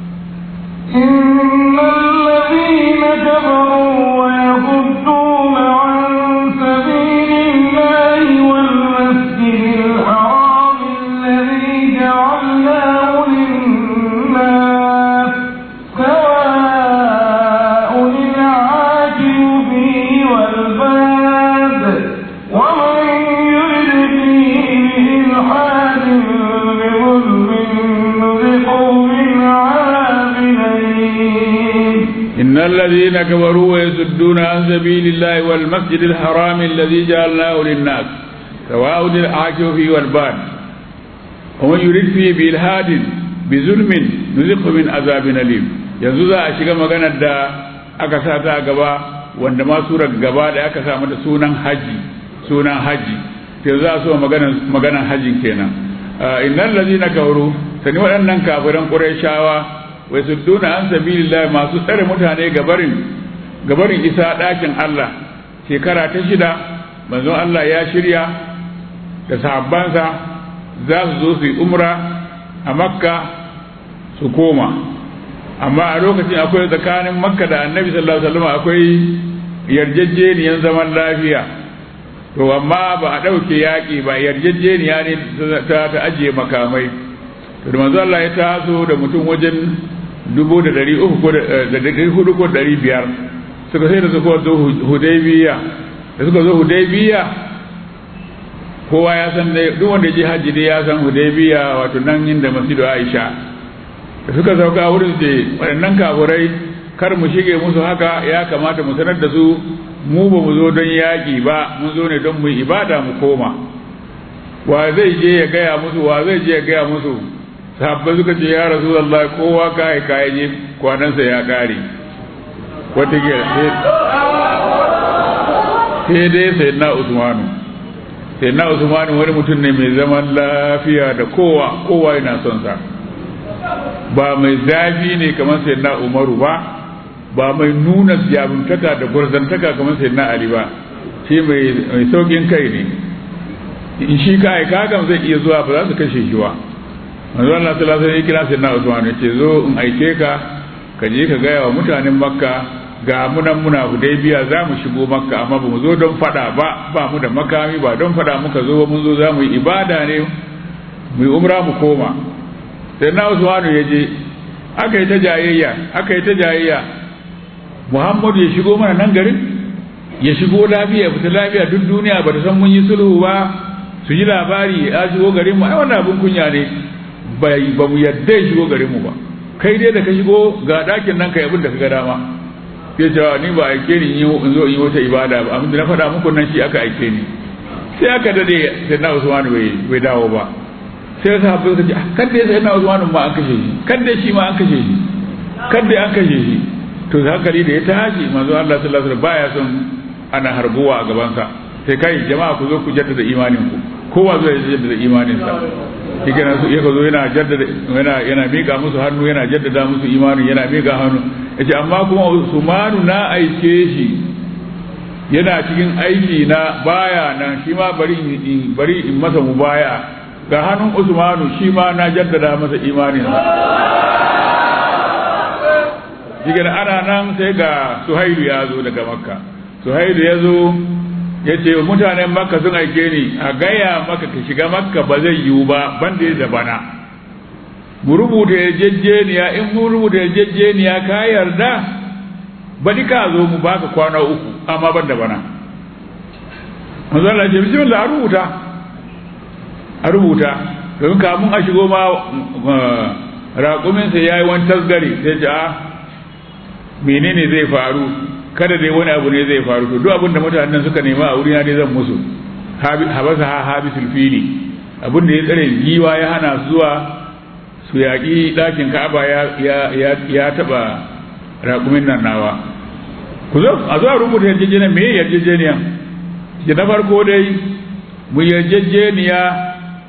A: إن الذين كفروا ويصدون عن سبيل الله والمسجد الحرام الذي جعلناه للناس سواء العاجل فيه والباد ومن يرد فيه بإلحاد بظلم نذقه من عذاب أليم
B: إن الذين كفروا ويصدون عن سبيل الله والمسجد الحرام الذي جعلناه للناس سواء العاكف فيه والباد ومن يريد فيه بإلحاد بظلم نذقه من عذاب أليم yanzu za a shiga maganar da aka sa ta gaba wanda ma surar gaba da aka sa mata sunan haji sunan haji yanzu za a so maganar maganar hajin kenan innal ladina kafaru sani waɗannan kafiran qurayshawa wai sudduna an sabilillah masu tsare mutane gabarin gabarin isa ɗakin Allah shekara ta shida manzon Allah ya shirya da sahabbansa za su zo su yi umra a makka su koma amma a lokacin akwai tsakanin makka da annabi sallallahu alaihi wasallam akwai yarjejeniyan zaman lafiya to amma ba a ɗauke yaƙi ba yarjejeniya ne ta ta ajiye makamai to da manzo Allah ya taso da mutum wajen dubu da ɗari uku ko da ɗari hudu ko ɗari biyar suka sai da suka zo hudaybiya da suka zo hudaybiya kowa ya san dai duk wanda ya je hajji dai ya san hudaybiya wato nan inda masjidu Aisha da suka sauka wurin ce waɗannan kafurai kar mu shige musu haka ya kamata mu sanar da su mu ba mu zo don yaƙi ba mun zo ne don mu yi ibada mu koma wa zai je ya gaya musu wa zai je ya gaya musu sahabbai suka ce ya rasu Allah kowa kai kai je kwanansa ya kare wata ke sai dai sai na usmanu sai na usmanu wani mutum ne mai zaman lafiya da kowa kowa yana son sa ba mai zafi ne kamar sai na umaru ba ba mai nuna jabuntaka da gwarzantaka kamar sai na ali ba shi mai saukin kai ne in shi ka aika kam zai iya zuwa ba za su kashe shi ba manzo Allah sallallahu alaihi wasallam ya kira sai na usmanu ya ce zo in aike ka ka je ka gaya wa mutanen makka ga munan muna hudaybiya za mu shigo makka amma ba mu zo don fada ba ba mu da makami ba don fada muka zo ba mun zo za mu yi ibada ne mu yi umra mu koma sai na usmanu ya je aka yi ta jayayya aka yi ta jayayya muhammadu ya shigo mana nan garin ya shigo lafiya fita lafiya duk duniya ba ta san mun yi sulhu ba su ji labari ya shigo garin mu ai wannan abin kunya ne ba mu yadda ya shigo garin mu ba kai dai da ka shigo ga ɗakin nan kai abin da ka ga dama sai cewa ni ba aike ni in zo in yi wata ibada ba abin da na faɗa muku nan shi aka aike ni sai aka dade sai na Usman bai bai dawo ba sai sa habbai suka ce kan dai sai na Usman ma an kashe shi kan dai shi ma an kashe shi kan dai an kashe shi to hankali da ya tashi manzo Allah sallallahu alaihi wasallam baya son ana harbuwa a gaban sa sai kai jama'a ku zo ku jaddada imanin ku kowa zo ya jaddada imanin sa shi kenan su yaka zo yana jaddada yana yana mika musu hannu yana jaddada musu imani yana mika hannu yace amma kuma Usmanu na aike shi yana cikin aiki na baya nan shi ma bari in bari in masa mubaya ga hannun usmanu shi ma na jaddada masa imanin jigar ana nan sai ga suhailu ya zo daga makka suhailu ya zo ya ce mutanen makka sun aike ni a gaya maka ka shiga makka ba zai yiwu ba banda da bana mu rubuta yarjejeniya in mu rubuta yarjejeniya ka yarda bari ka zo mu baka kwana uku amma ban da bana manzo Allah ce bismillah a rubuta a rubuta domin kamun a shigo ma raƙumin sai yayi wani tasgari sai ce a menene zai faru kada dai wani abu ne zai faru to duk abin da mutanen suka nema a wurina ne zan musu habasa ha habisul fili abin da ya tsare giwa ya hana su zuwa su yaƙi ɗakin ka'aba ya taɓa raƙumin nan nawa ku zo a zo a rubuta yarjejeniya me yarjejeniya da na farko dai mu yarjejeniya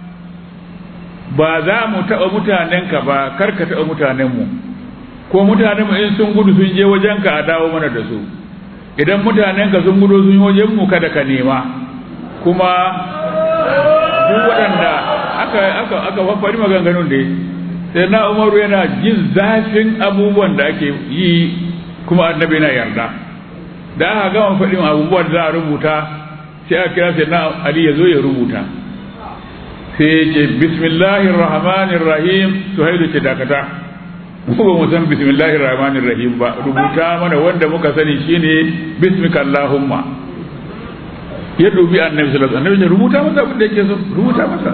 B: ba za mu taɓa mutanenka ba kar ka taɓa mutanenmu ko mutanenmu in sun gudu sun je wajenka a dawo mana da su idan mutanenka sun gudu sun yi wajenmu kada ka nema kuma duk waɗanda aka aka aka faɗi maganganun dai sai na umaru yana jin zafin abubuwan da ake yi kuma annabi na yarda da aka gama faɗin abubuwan da za a rubuta sai aka kira sai na ali ya zo ya rubuta sai ya ce bismillahir rahmanir rahim suhailu ce dakata mu ba mu san bismillahir rahmanir rahim ba rubuta mana wanda muka sani shine bismika allahumma ya dubi annabi sallallahu alaihi wasallam rubuta masa abin da yake so rubuta masa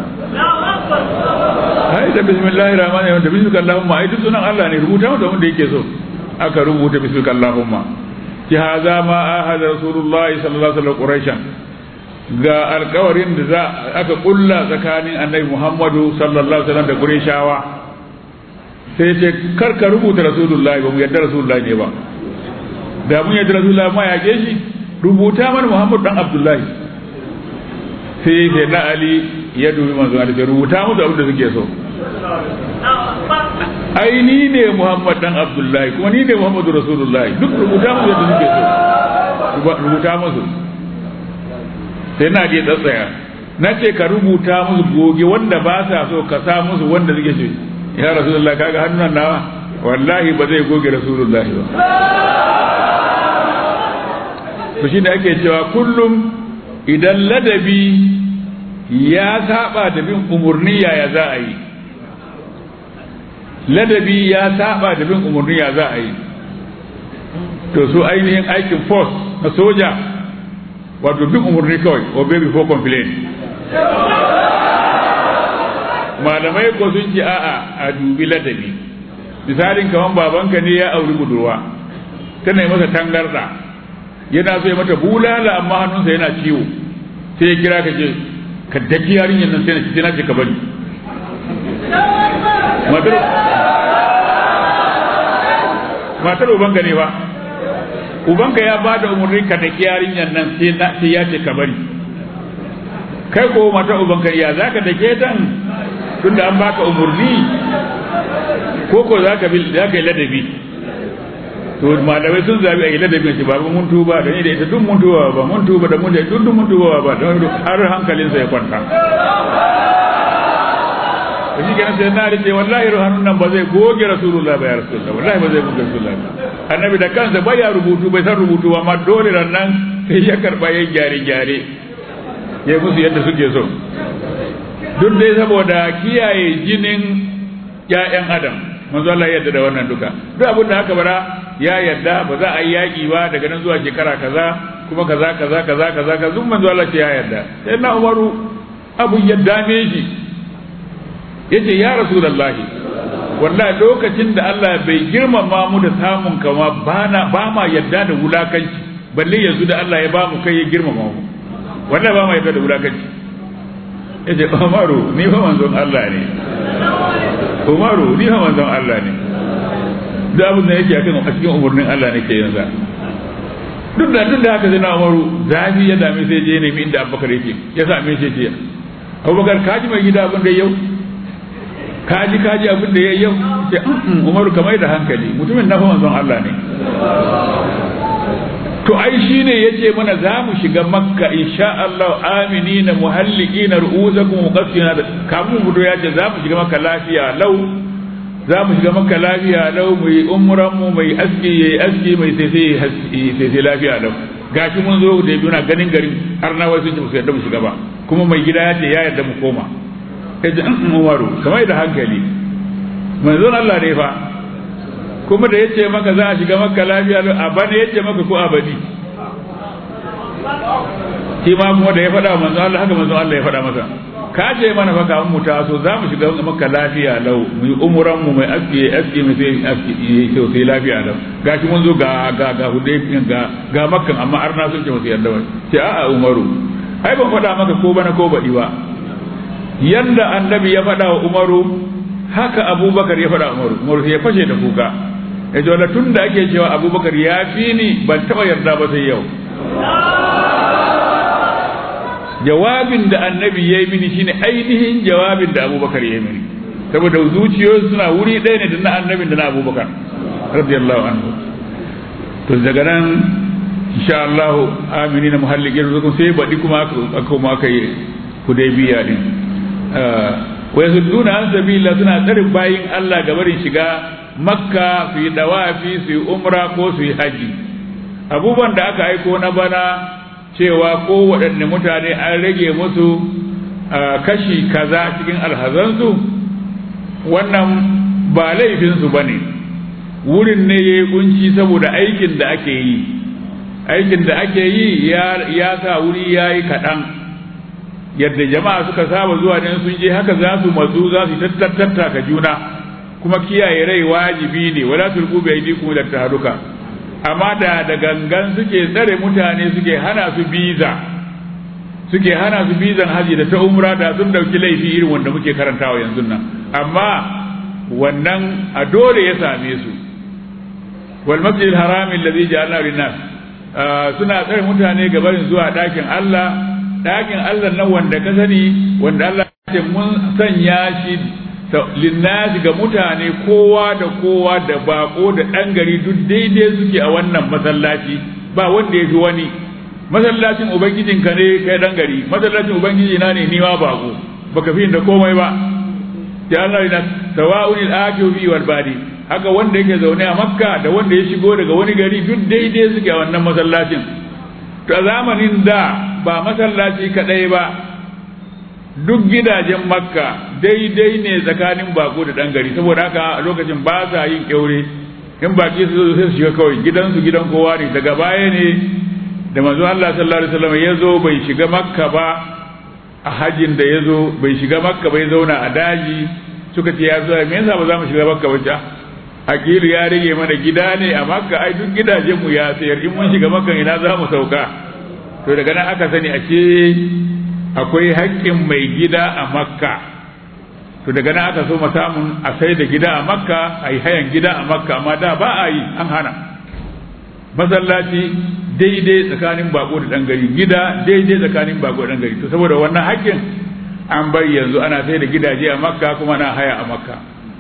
B: ai da bismillahir rahmanir rahim da bismika allahumma ai duk sunan Allah ne rubuta masa abin da yake so aka rubuta bismika allahumma ki haza ma ahada rasulullahi sallallahu alaihi wasallam quraishan ga alkawarin da za aka kulla tsakanin annabi muhammadu sallallahu alaihi wasallam da qurayshawa sai ce kar ka rubuta rasulullahi ba mu yarda rasulullahi ne ba da mun yarda rasulullahi ma yake shi rubuta mana muhammadu dan abdullahi sai sai na ali ya dubi manzo Ali sai rubuta musu abin da suke so ai ni ne muhammad dan abdullahi kuma ni ne muhammadu rasulullahi duk rubuta musu yadda suke so rubuta musu sai na je tsatsaya na ce ka rubuta musu goge wanda ba sa so ka sa musu wanda suke so ya rasulullahi kaga hannun nawa wallahi ba zai goge rasulullahi ba to shi da ake cewa kullum idan ladabi ya saba da bin umarni yaya za a yi ladabi ya saba da bin umarni ya za a yi to su ainihin aikin force na soja wato bin umarni kawai obey before complain malamai ko sun ce a'a a dubi ladabi misalin kaman babanka ne ya auri budurwa tana yi masa tangarda yana so ya mata bulala amma hannunsa yana ciwo sai ya kira ka ce ka daki yarinyar nan sai na ce ka bari matar matar ubanka ne ba ubanka ya ba da umarni ka daki yarinyar nan sai ya ce ka bari kai ko matar ubanka ya za ka dake ta tunda an baka umarni ko ko za ka yi ladabi to malamai sun zabi a yi ladabin shi ba mun tuba da ni da ita duk mun tuba ba mun tuba da mun da duk mun tuba ba don har hankalinsa ya kwanta to shi kenan sai na rike wallahi ruhanun nan ba zai goge rasulullah ba ya rasulullah wallahi ba zai goge rasulullah annabi da kansa bai ya rubutu bai san rubutu amma dole ran nan sai ya karba ya gyare gyare ya musu yadda suke so duk dai saboda kiyaye jinin ƴaƴan adam manzo Allah ya yarda da wannan duka duk abin da haka bara ya yarda ba za a yi yaƙi ba daga nan zuwa shekara kaza kuma kaza kaza kaza kaza kaza duk manzo Allah ya yarda sai na Umaru abun ya dame shi yace ya rasulullahi wallahi lokacin da Allah bai girmama mu da samun kama bana ba ma yadda da wulakanci balle yanzu da Allah ya ba mu kai ya girmama mu wallahi ba ma yadda da wulakanci yace Umaru ni fa manzon Allah ne Umaru ni fa manzon Allah ne da abin da yake akan a cikin umurnin Allah ne ke yanzu duk da duk da haka sai na Umaru zafi ya dame sai je nemi inda Abubakar yake ya same shi ce Abubakar kaji mai gida abin da yau kaji kaji abin da ya yau ce umaru kamar da hankali mutumin na manzon Allah ne to ai shine yace mana za mu shiga makka insha Allah aminina muhallikina ru'usakum muqassina kamun gudu ya ce za mu shiga makka lafiya lau za mu shiga makka lafiya lau mu yi umran mu mai aski yayi aski mai sai sai sai lafiya lau gashi mun zo da biyu na ganin garin har na wasu sun ce yarda mu shiga ba kuma mai gida ya ce ya yarda mu koma kaje in umaru kamar da hankali manzon Allah ne fa kuma da yace maka za a shiga maka lafiya a bane yace maka ko abadi shi ma kuma da ya faɗa manzo Allah haka manzo Allah ya faɗa masa ka ce mana fa kafin mu taso za mu shiga maka lafiya lau mu yi umuran mu mai aski aski mai sai aski sai sai lafiya lau gashi mun zo ga ga ga hudai ga ga makkan amma arna sun ce musu yarda wai ce a'a umaru ai ban faɗa maka ko bana ko baɗi ba yanda annabi ya faɗa wa umaru haka abubakar ya faɗa umaru umaru sai ya fashe da kuka ya ce tun da ake cewa abubakar ya fi ni ban taɓa yarda ba sai yau jawabin da annabi ya yi mini shine ainihin jawabin da abubakar ya yi mini saboda zuciyoyi suna wuri ɗaya ne da na annabin da na abubakar radiyallahu anhu to daga nan insha Allah amini na muhallikin rizqun sai baɗi kuma aka kuma aka yi hudaybiya din wa yasudduna an sabila suna tsare bayin Allah ga barin shiga makka su yi dawafi su yi umra ko su yi haji abubuwan da aka aiko na bana cewa ko waɗanne mutane an rage musu kashi kaza cikin alhazansu wannan ba laifinsu ba ne wurin ne ya yi kunci saboda aikin da ake yi aikin da ake yi ya sa wuri ya yi kaɗan yadda jama'a suka saba zuwa ne sun je haka za su matsu za su tattaka juna kuma kiyaye rai wajibi ne wala tulqu bi aydikum ila taharuka amma da da gangan suke tsare mutane suke hana su biza suke hana su bizan haji da ta umra da sun dauki laifi irin wanda muke karantawa yanzu nan amma wannan a dole ya same su wal masjidil harami alladhi ja'alna lin-nas suna tsare mutane ga barin zuwa dakin Allah dakin Allah nan wanda ka sani wanda Allah ya ce mun sanya shi linnasi ga mutane kowa da kowa da bako da ɗan gari duk daidai suke a wannan masallaci ba wanda ya fi wani masallacin ubangijinka ne kai ɗan gari masallacin ubangiji na ne niwa bako baka fi da komai ba ya Allah ina sawa'un al-akifu fi wal badi haka wanda yake zaune a makka da wanda ya shigo daga wani gari duk daidai suke a wannan masallacin to a zamanin da ba masallaci kadai ba duk gidajen makka daidai ne tsakanin bako da ɗan gari saboda haka a lokacin ba sa yin kyaure in baki su zo sai su shiga kawai gidansu gidan kowa ne daga baya ne da manzo Allah sallallahu alaihi wasallam ya zo bai shiga makka ba a hajin da ya zo bai shiga makka bai zauna a daji suka ce ya zo me yasa ba za mu shiga makka ba ta akilu ya rage mana gida ne a makka ai duk gidajen mu ya sayar in mun shiga makka ina za mu sauka to daga nan aka sani ashe akwai haƙƙin mai gida a makka to daga nan aka so samun a sai da gida a makka a yi hayan gida a makka amma da ba a yi an hana masallaci daidai tsakanin bako da ɗan gari gida daidai tsakanin bako da ɗan gari to saboda wannan haƙƙin an bari yanzu ana sai da gidaje a makka kuma na haya a makka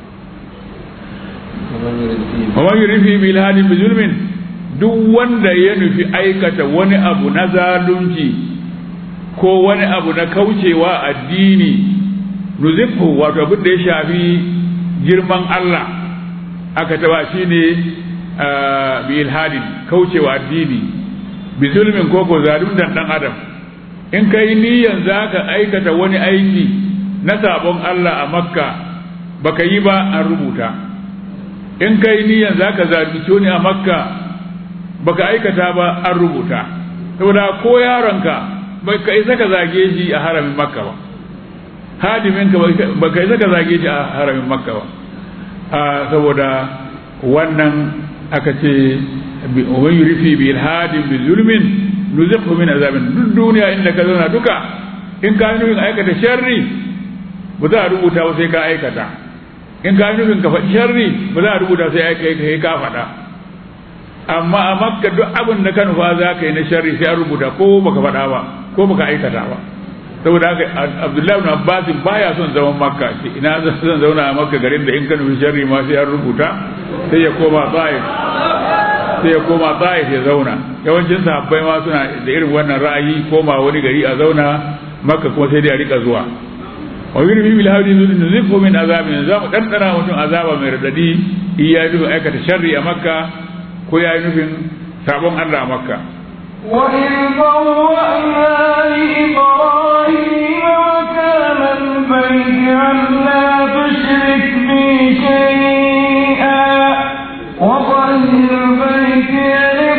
B: Waman yurifi bil hadin bi zulmin duk wanda ya nufi aikata wani abu na zalunci ko wani abu na kaucewa addini nuzifu wato abin da ya shafi girman Allah aka taba shi ne bi ilhadin kaucewa addini bi zulmin ko ko zalum dan dan adam in kai niyan zaka aikata wani aiki na sabon Allah a makka baka yi ba an rubuta in kai niyan zaka zalunci wani a makka baka aikata ba an rubuta saboda ko yaronka bai ka isa ka zage shi a haramin makka ba hadimin ka ba ka isa ka zage shi a haramin makka ba saboda wannan aka ce wa yurifi bi ilhadin bi zulmin nuzifu min azabin duk duniya inda ka zauna duka in ka nufin aikata sharri ba za a rubuta ba sai ka aikata in ka nufin ka faɗi sharri ba za a rubuta sai ka faɗa amma a makka duk abin da ka nufa za ka yi na sharri sai an rubuta ko baka faɗa ba ko baka aikata ba saboda haka abdullahi ibn abbas baya son zaman makka ce ina zan zauna a makka garin da in ka nufi sharri ma sai an rubuta sai ya koma bayan sai ya koma ta'if ya zauna yawancin sahabbai ma suna da irin wannan ra'ayi koma wani gari a zauna makka kuma sai dai a rika zuwa wa yurmi bil hawli nuzifu min azabin za mu dandana mutum azaba mai radadi in ya yi nufin aikata sharri a makka ko ya yi nufin sabon Allah a makka
A: وإذ بوأنا لإبراهيم مكان البيت ألا تشرك بي شيئا وطهر بيتي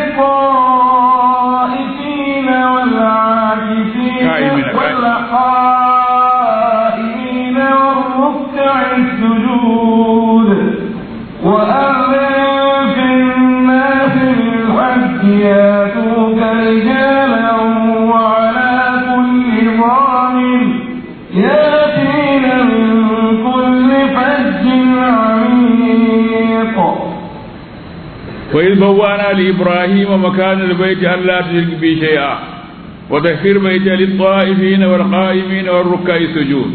A: للطائفين والعاكفين
B: قائمين.
A: والقائمين والركع السجود وأذن في الناس بالحج ياتوك رجالا وعلى كل ضامن ياتين من كل فج عميق
B: وإذ بوأنا لإبراهيم مكان البيت ألا تشرك بي شيئا وتكفير بيت للطائفين والقائمين والركع السجود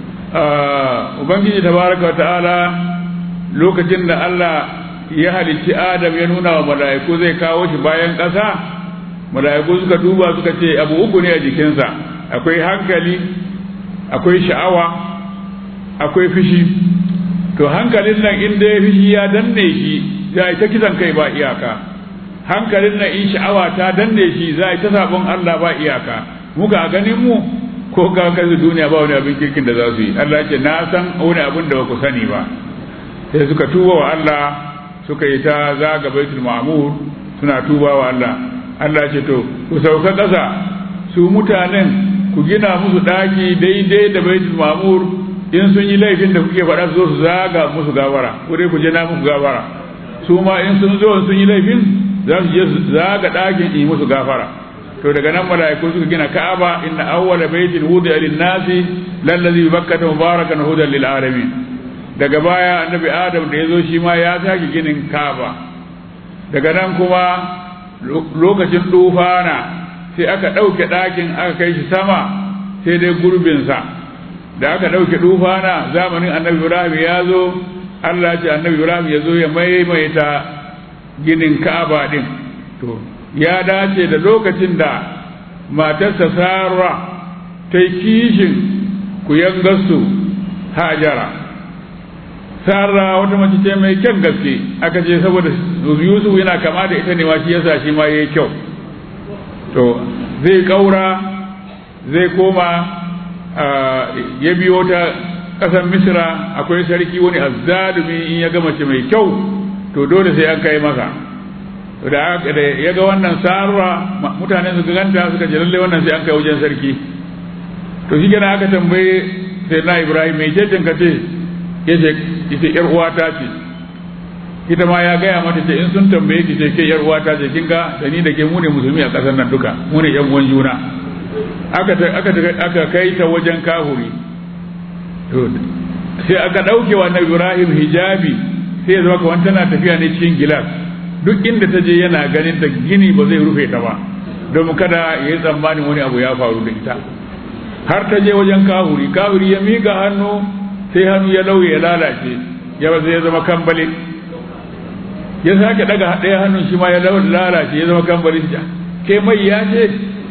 B: آه وبنجي تبارك وتعالى lokacin da Allah ya halicci Adam ya nuna wa mala'iku zai kawo shi bayan ƙasa mala'iku suka duba suka ce abu uku ne a jikinsa akwai hankali akwai sha'awa akwai fishi to hankalin nan inda ya fishi ya danne shi za a ta kisan kai ba iyaka hankalin nan in sha'awa ta danne shi za a ta sabon Allah ba iyaka muka a ganin mu ko ga kasu duniya ba wani abin kirkin da za su yi Allah ce na san wani abin da ba ku sani ba sai suka tuba wa Allah suka yi ta zaga baitul ma'mur suna tuba wa Allah Allah ce to ku sauka ƙasa su mutanen ku gina musu ɗaki daidai da baitul ma'mur in sun yi laifin da kuke faɗa su zo su zaga musu gawara ko dai ku je na musu gawara su ma in sun zo sun yi laifin za su je su zaga ɗakin yi musu gafara to daga nan mala'iku suka gina ka'aba inna awwala baitin wudi'a lin-nasi lallazi bi bakkata mubarakan hudan lil alamin daga baya annabi adam da yazo shi ma ya sake ginin ka'aba daga nan kuma lokacin dufana sai aka ɗauke ɗakin aka kai shi sama sai dai gurbinsa da aka ɗauke dufana zamanin annabi ibrahim ya zo allah ce annabi ibrahim ya zo ya maimaita ginin ka'aba ɗin to ya dace da lokacin da matarsa Sara ta yi kishin kuyangarsu Hajara. Sara wata mace ce mai kyan gaske aka ce saboda Yusuf yana kama da ita ne ma shi yasa shi ma yayi kyau. To zai kaura zai koma ya biyo ta ƙasar Misra akwai sarki wani azzalumi in ya ga mace mai kyau to dole sai an kai masa. da ya ga wannan sarra mutane su ganta suka ce lalle wannan sai an kai wajen sarki to shi kenan aka tambaye sai na ibrahim mai ce ka ce ya ce ita yar uwata ce ita ma ya gaya mata ce in sun tambaye ki ce ke yar uwata ce kin ga da ni da ke mu ne musulmi a kasar nan duka mu ne yan uwan juna aka aka aka kai ta wajen kahuri to sai aka dauke wa na ibrahim hijabi sai ya zama kamar tana tafiya ne cikin gilas duk inda ta je yana ganin da gini ba zai rufe ta ba domin kada ya yi tsammanin wani abu ya faru da ita har ta je wajen kahuri kahuri ya miƙa hannu sai hannu ya lauye ya lalace ya zai ya zama kambale ya sake daga ɗaya hannun shi ma ya lalace ya zama kambale ke mai ya ce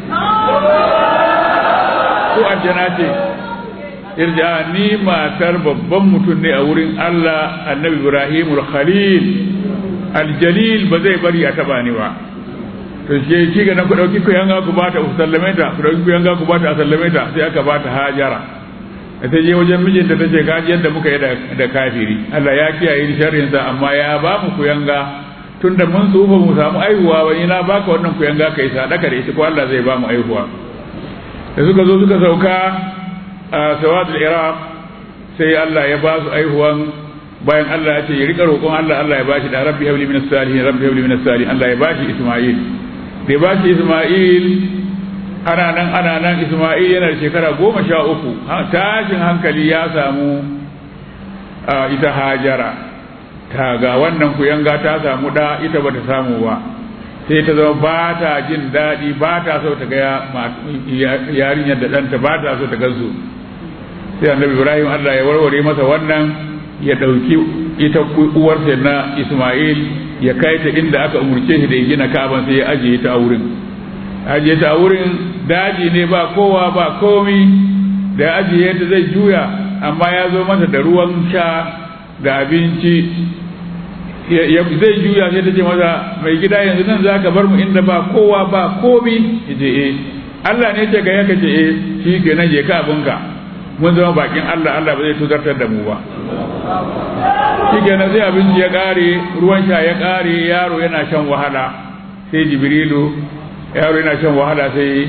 B: ko aljana ce irja ni matar babban mutum ne a wurin Allah annabi Ibrahimul Khalil aljalil ba zai bari a taba ni ba to shi shi ga nan ku dauki ku yanga ku bata ku sallame ta ku dauki ku yanga ku bata a sallame ta sai aka bata hajara da ta je wajen mijinta ta ce gaji yadda muka yi da kafiri Allah ya kiyaye sharrin sa amma ya ba mu ku yanga tunda mun tsufa mu samu aihuwa ba ina baka wannan ku yanga kai sadaka da ita ko Allah zai ba mu aihuwa da suka zo suka sauka a sawadul iraq sai Allah ya ba su aihuwan bayan Allah ya ce ya rika roƙon Allah Allah ya bashi da rabbi habli minas salihin rabbi habli minas salihin Allah ya bashi Isma'il da ya bashi Isma'il ana nan ana nan Isma'il yana da shekara goma sha uku tashin hankali ya samu ita Hajara ta ga wannan kuyanga ta samu da ita bata samu ba sai ta zama ba ta jin daɗi ba ta so ta ga yarinyar da ɗanta ba ta so ta gansu sai annabi Ibrahim Allah ya warware masa wannan ya ɗauki ita uwarsa na Ismail ya kai ta inda aka umurce shi da ya gina ka'aba sai ya ajiye ta a wurin ajiye ta a wurin daji ne ba kowa ba komi da ya ajiye ta zai juya amma ya zo mata da ruwan sha da abinci zai juya sai ta ce masa mai gida yanzu nan za ka bar mu inda ba kowa ba komi ya ce eh Allah ne ce ga ya kace eh shi ke nan je ka abinka mun zama bakin Allah Allah ba zai tuzartar da mu ba shi ke nan sai abinci ya kare ruwan sha ya kare yaro yana shan wahala sai jibrilu yaro yana shan wahala sai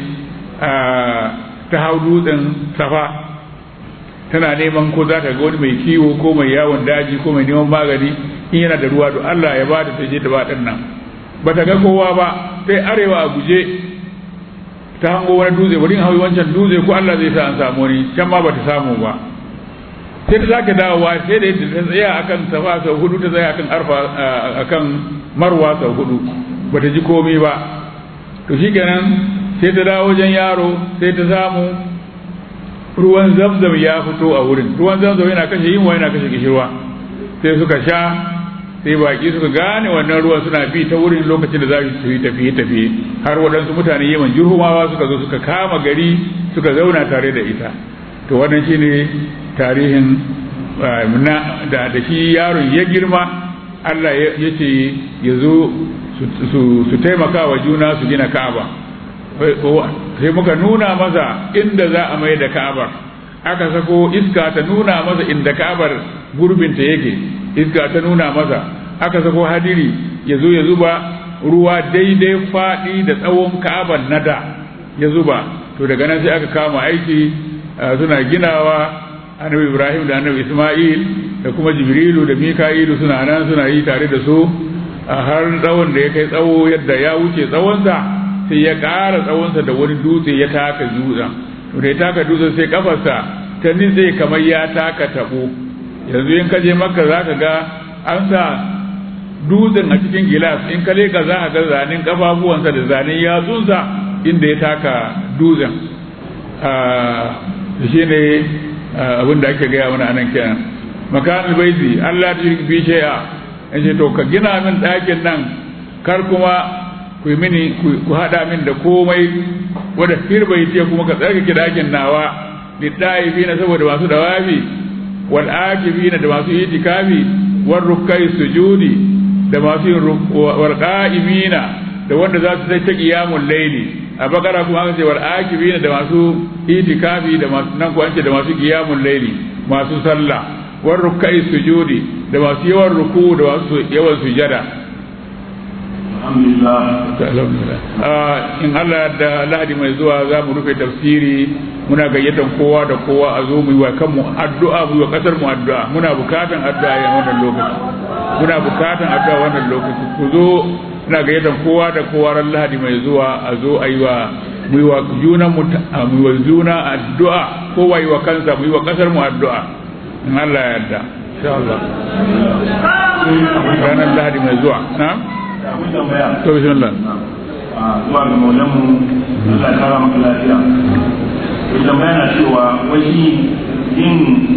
B: ta hau dutsen safa tana neman ko za ta ga wani mai kiwo ko mai yawon daji ko mai neman magani in yana da ruwa don Allah ya bada ta je ta ba nan ba ta ga kowa ba sai arewa a guje ta hango wani dutse bari in hawi wancan dutse ko Allah zai sa an samu wani can ma ba ta samu ba sai ta sake dawowa sai da yadda ta tsaya akan safa sau hudu ta tsaya akan arfa akan marwa sau hudu ba ta ji komai ba to shikenan sai ta dawo wajen yaro sai ta samu ruwan zamzam ya fito a wurin ruwan zamzam yana kashe yinwa yana kashe kishirwa sai suka sha sai baki suka gane wannan ruwan suna bi ta wurin lokacin da za su yi tafiye tafiye har waɗansu mutane yaman jirhumawa suka zo suka kama gari suka zauna tare da ita to wannan shine tarihin na da da shi yaron ya girma Allah ya ce ya zo su taimaka wa juna su gina Ka'aba sai muka nuna masa inda za a mai da Ka'abar aka sako iska ta nuna masa inda Ka'abar gurbinta yake iska ta nuna masa aka sako hadiri ya zo ya zuba ruwa daidai faɗi da tsawon Ka'abar nada ya zuba to daga nan sai aka kama aiki suna ginawa annabi Ibrahim da annabi Ismail da kuma Jibrilu da Mika'ilu suna nan suna yi tare da su har tsawon da ya kai tsawo yadda ya wuce tsawonsa sai ya ƙara tsawonsa da wani dutse ya taka dutsen to da ya taka dutsen sai kafarsa ta nitse kamar ya taka tabo yanzu in ka je makka za ka ga an sa dutsen a cikin gilas in ka leka za ka ga zanen kafafuwansa da zanen yatsunsa inda ya taka dutsen shi ne abin da ake gaya mana anan kenan makanin baiti Allah ta shirki fi shay'a yace to ka gina min ɗakin nan kar kuma ku yi mini ku haɗa min da komai wadda firbai ce kuma ka tsarkake ɗakin nawa littafina saboda masu dawafi wal akifina da masu itikafi wal rukkai sujudi da masu yin wal qa'imina da wanda za su sai ta qiyamul layli a bakara kuma aka ce wal akifina da masu itikafi da masu nan ko an ce da masu qiyamul layli masu sallah wal rukkai sujudi da masu yawan ruku da masu yawan sujada in Allah da lahadi mai zuwa za mu rufe tafsiri muna gayyatar kowa da kowa a zo mu yi wa kanmu addu'a mu yi wa kasar mu addu'a muna bukatan addu'a a wannan lokaci muna bukatan addu'a wannan lokaci ku zo muna gayyatar kowa da kowa ran lahadi mai zuwa a zo a yi wa mu yi wa juna mu yi wa juna addu'a kowa yi wa kansa mu yi wa kasar mu addu'a in Allah ya yarda insha Allah ranar lahadi mai zuwa na'am to bismillah
A: zuwa ga maulanmu Allah ya kara maka lafiya ita bayana cewa wai yin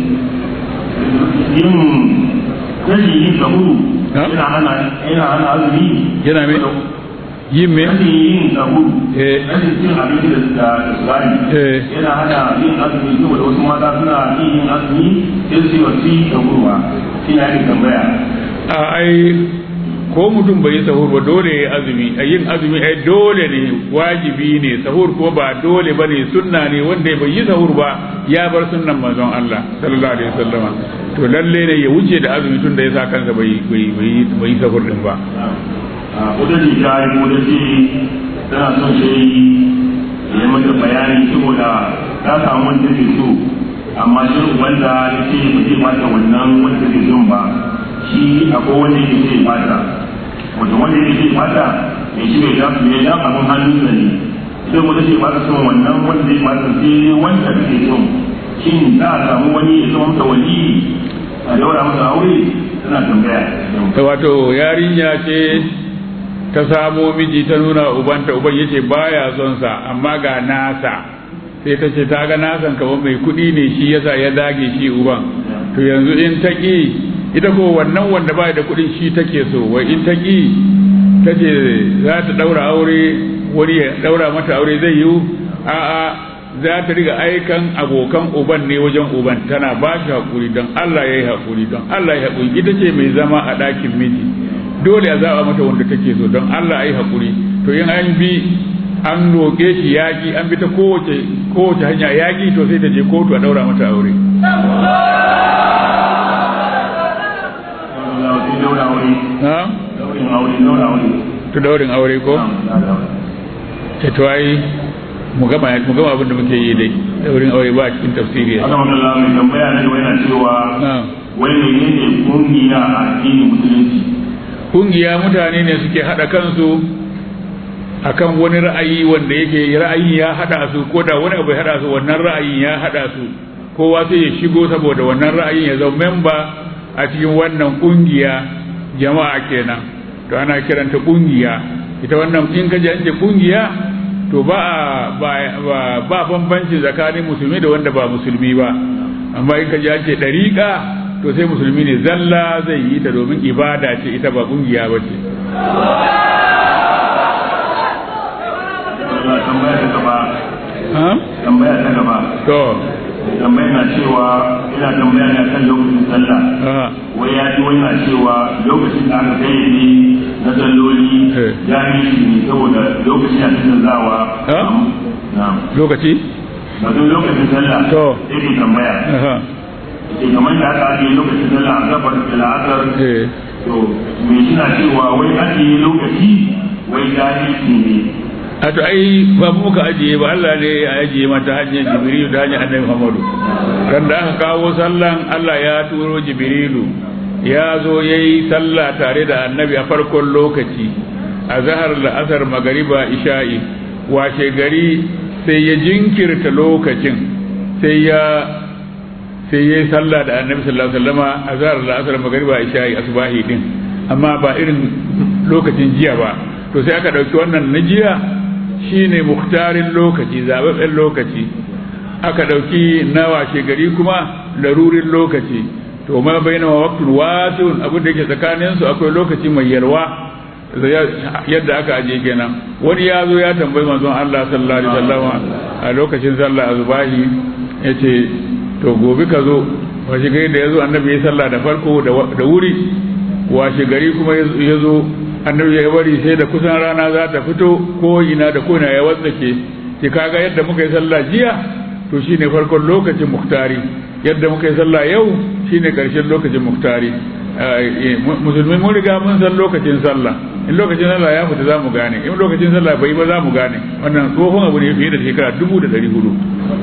A: yin kashi yin sahuru yana hana yana hana azumi
B: yana me yin me
A: kashi yin sahuru
B: eh
A: kashi cin abinci da da tsari
B: eh
A: yana hana yin azumi saboda wasu mata suna yin azumi sai su yi wasu sahuru ba shi ne ake tambaya
B: a ai ko mutum bai yi sahur ba dole ya azumi a yin azumi ai dole ne wajibi ne sahur ko ba dole ba ne sunna ne wanda bai yi sahur ba ya bar sunnan manzon Allah sallallahu alaihi wasallama to lalle ne ya wuce da azumi tun da ya sa kansa bai bai bai bai yi sahur din ba
A: wata ce ta yi wata ce tana son shi ya mata bayani saboda ta samu wanda ke so amma shi wanda ya ce ba zai bata wannan wanda ke son ba shi akwai wanda yake zai bata wato wanda yake zai bata mai shi mai dafa mai dafa abin hannunsa ne sai wanda ce ba son wannan wanda zai bata sai wanda ke son shin za a samu wani ya zama masa wali a daura masa aure tana tambaya
B: ta wato yarinya ce ta samo miji ta nuna ubanta uban yace baya son sa amma ga nasa sai ta ce ta ga nasan kamar mai kuɗi ne shi yasa ya dage shi uban to yanzu in ta ƙi ita ko wannan wanda ba da kuɗin shi take so wai in ta ƙi ta ce za ta ɗaura aure wani ya ɗaura mata aure zai yiwu a'a za ta riga aikan abokan uban ne wajen uban tana ba shi haƙuri don Allah ya yi haƙuri don Allah ya haƙuri ita ce mai zama a ɗakin miji dole a zaɓa mata wanda take so don Allah ya yi haƙuri to in an bi an roƙe shi yaƙi an bi ta kowace kowace hanya yaƙi to sai ta je kotu a ɗaura mata aure. to daurin aure ko? ta tuwayi mu gama abin da muke yi dai daurin aure ba a cikin tafsiri
A: aka magana mai tambaya ne wai na cewa wai ne ne kungiya a addinin musulunci
B: kungiya mutane ne suke hada kansu akan wani ra'ayi wanda yake ra'ayi ya hada su ko da wani abu ya hada su wannan ra'ayin ya hada su kowa sai ya shigo saboda wannan ra'ayin ya zama memba a cikin wannan kungiya jama'a kenan to ana kiranta kungiya ita wannan in ka ji an ce kungiya to ba ba ba bambanci tsakanin musulmi da wanda ba musulmi ba amma in ka ji an ce dariƙa to sai musulmi ne zalla zai yi ta domin ibada ce ita ba kungiya ba ce
A: tambaya ta gaba
B: ha
A: tambaya ta gaba
B: to
A: tambaya na cewa ina tambaya ne akan lokacin sallah
B: ha
A: wai ya ji wani na cewa lokacin da aka kai ne na salloli
B: Eh.
A: ya yi shi ne saboda lokacin ya cikin zawa
B: Ha?
A: na
B: lokaci
A: batun lokacin sallah
B: To.
A: yake tambaya
B: ha
A: ke kamar da aka ajiye lokacin sallah a gabar da la'asar
B: eh
A: to me shi na cewa wai ajiye lokaci wai jahilci ne
B: a to ai ba mu muka ajiye ba Allah ne ya ajiye mata hanyar Jibrilu da hanyar Annabi Muhammadu kan da aka kawo sallan Allah ya turo Jibrilu ya zo yayi sallah tare da Annabi a farkon lokaci a zahar la'asar magariba isha'i washe gari sai ya jinkirta lokacin sai ya sai yayi sallah da Annabi sallallahu alaihi wasallama a zahar la'asar magariba isha'i asbahi din amma ba irin lokacin jiya ba to sai aka ɗauki wannan na jiya shine muhtarin lokaci zababben lokaci aka ɗauki na washe gari kuma larurin lokaci to ma baina wa waqtun wasiun abin da yake tsakanin su akwai lokaci mai yalwa yadda aka aje kenan wani ya zo ya tambayi manzon Allah sallallahu alaihi wasallam a lokacin sallah azbahi yace to gobe ka zo washe gari da yazo annabi ya sallah da farko da wuri washe gari kuma ya zo annabi ya bari sai da kusan rana za ta fito ko ina da kona ya watsake ki kaga yadda muka yi sallah jiya to shine farkon lokacin muktari yadda muka yi sallah yau shine karshen lokacin muktari musulmi mun riga mun san lokacin sallah in lokacin sallah ya fita za mu gane in lokacin sallah bai ba za mu gane wannan tsohon abu ne fiye da shekara dubu da ɗari hudu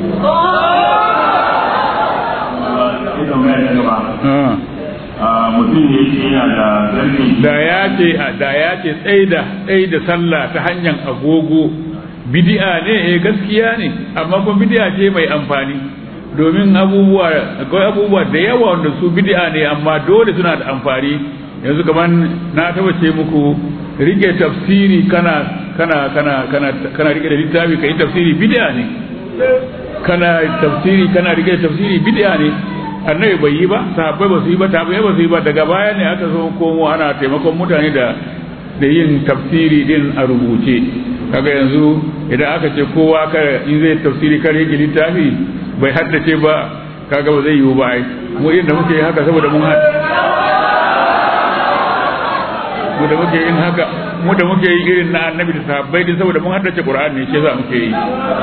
A: mutum ne yake yana da zarfin
B: da ya ce da ya ce tsaida tsaida sallah ta hanyar agogo bid'a ne eh gaskiya ne amma kuma bid'a ce mai amfani domin abubuwa akwai abubuwa da yawa wanda su bid'a ne amma dole suna da amfani yanzu kamar na taba ce muku rike tafsiri kana kana kana kana kana rike da littafi kai tafsiri bid'a ne kana tafsiri kana rike da tafsiri bid'a ne annabi bai yi ba sahabbai ba su yi ba tabi'ai ba su yi ba daga baya ne aka zo komo ana taimakon mutane da da yin tafsiri din a rubuce kaga yanzu idan aka ce kowa ka in zai tafsiri kar yake littafi bai haddace ba kaga ba zai yiwu ba ai mu inda muke yi haka saboda mun mu da muke yin haka mu da muke yi irin na annabi da sahabbai din saboda mun haddace qur'ani ne shi yasa muke yi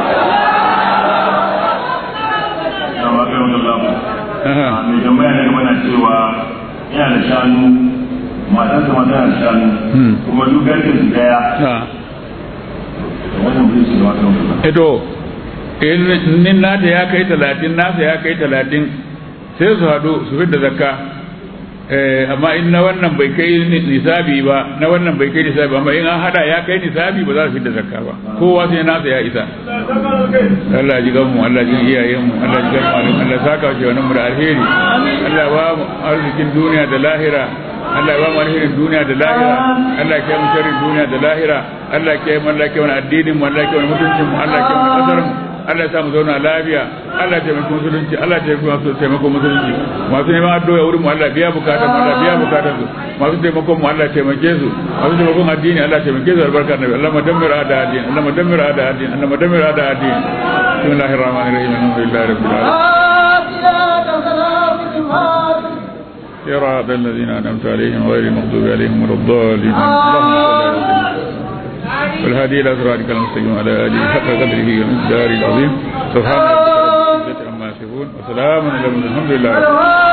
A: mai tambaya ne mana cewa yana da shanu matansa ma tana da shanu kuma duk garkin su daya wannan bai su da wata
B: edo in nata ya kai talatin nasa ya kai talatin sai su haɗu su fi da zakka amma in na wannan bai kai nisabi ba na wannan bai kai nisabi amma in an hada ya kai nisabi ba za su fi da zakka ba kowa sai nasa ya isa Allah ji ganmu Allah ji iyayen mu Allah ji ganmu Allah saka shi wannan mu da alheri Allah ba mu arzikin duniya da lahira Allah ya ba mu alherin duniya da lahira Allah ya kai mu sharrin duniya da lahira Allah ya kai mu Allah ya kai mu addinin mu Allah ya kai mu mutuncin mu Allah ya kai mu kasar mu Allah ya sa mu zauna lafiya Allah ya taimaki musulunci Allah ya taimaki masu taimakon musulunci masu neman addu'a wurin mu Allah biya bukatun Allah biya bukatun su masu taimakon mu Allah ya taimake su masu taimakon addini Allah ya taimake su albarka nabi Allah madammir ada addini Allah madammir ada addini Allah madammir ada addini bismillahir rahmanir rahim alhamdulillahi rabbil alamin صراط الذين أنعمت عليهم غير المغضوب عليهم ولا الضالين اللهم صل على سيدنا والهادي إلى صراطك المستقيم على آله حق قدره ومقداره العظيم سبحان ربك رب العزة عما يصفون وسلام على المرسلين الحمد لله رب العالمين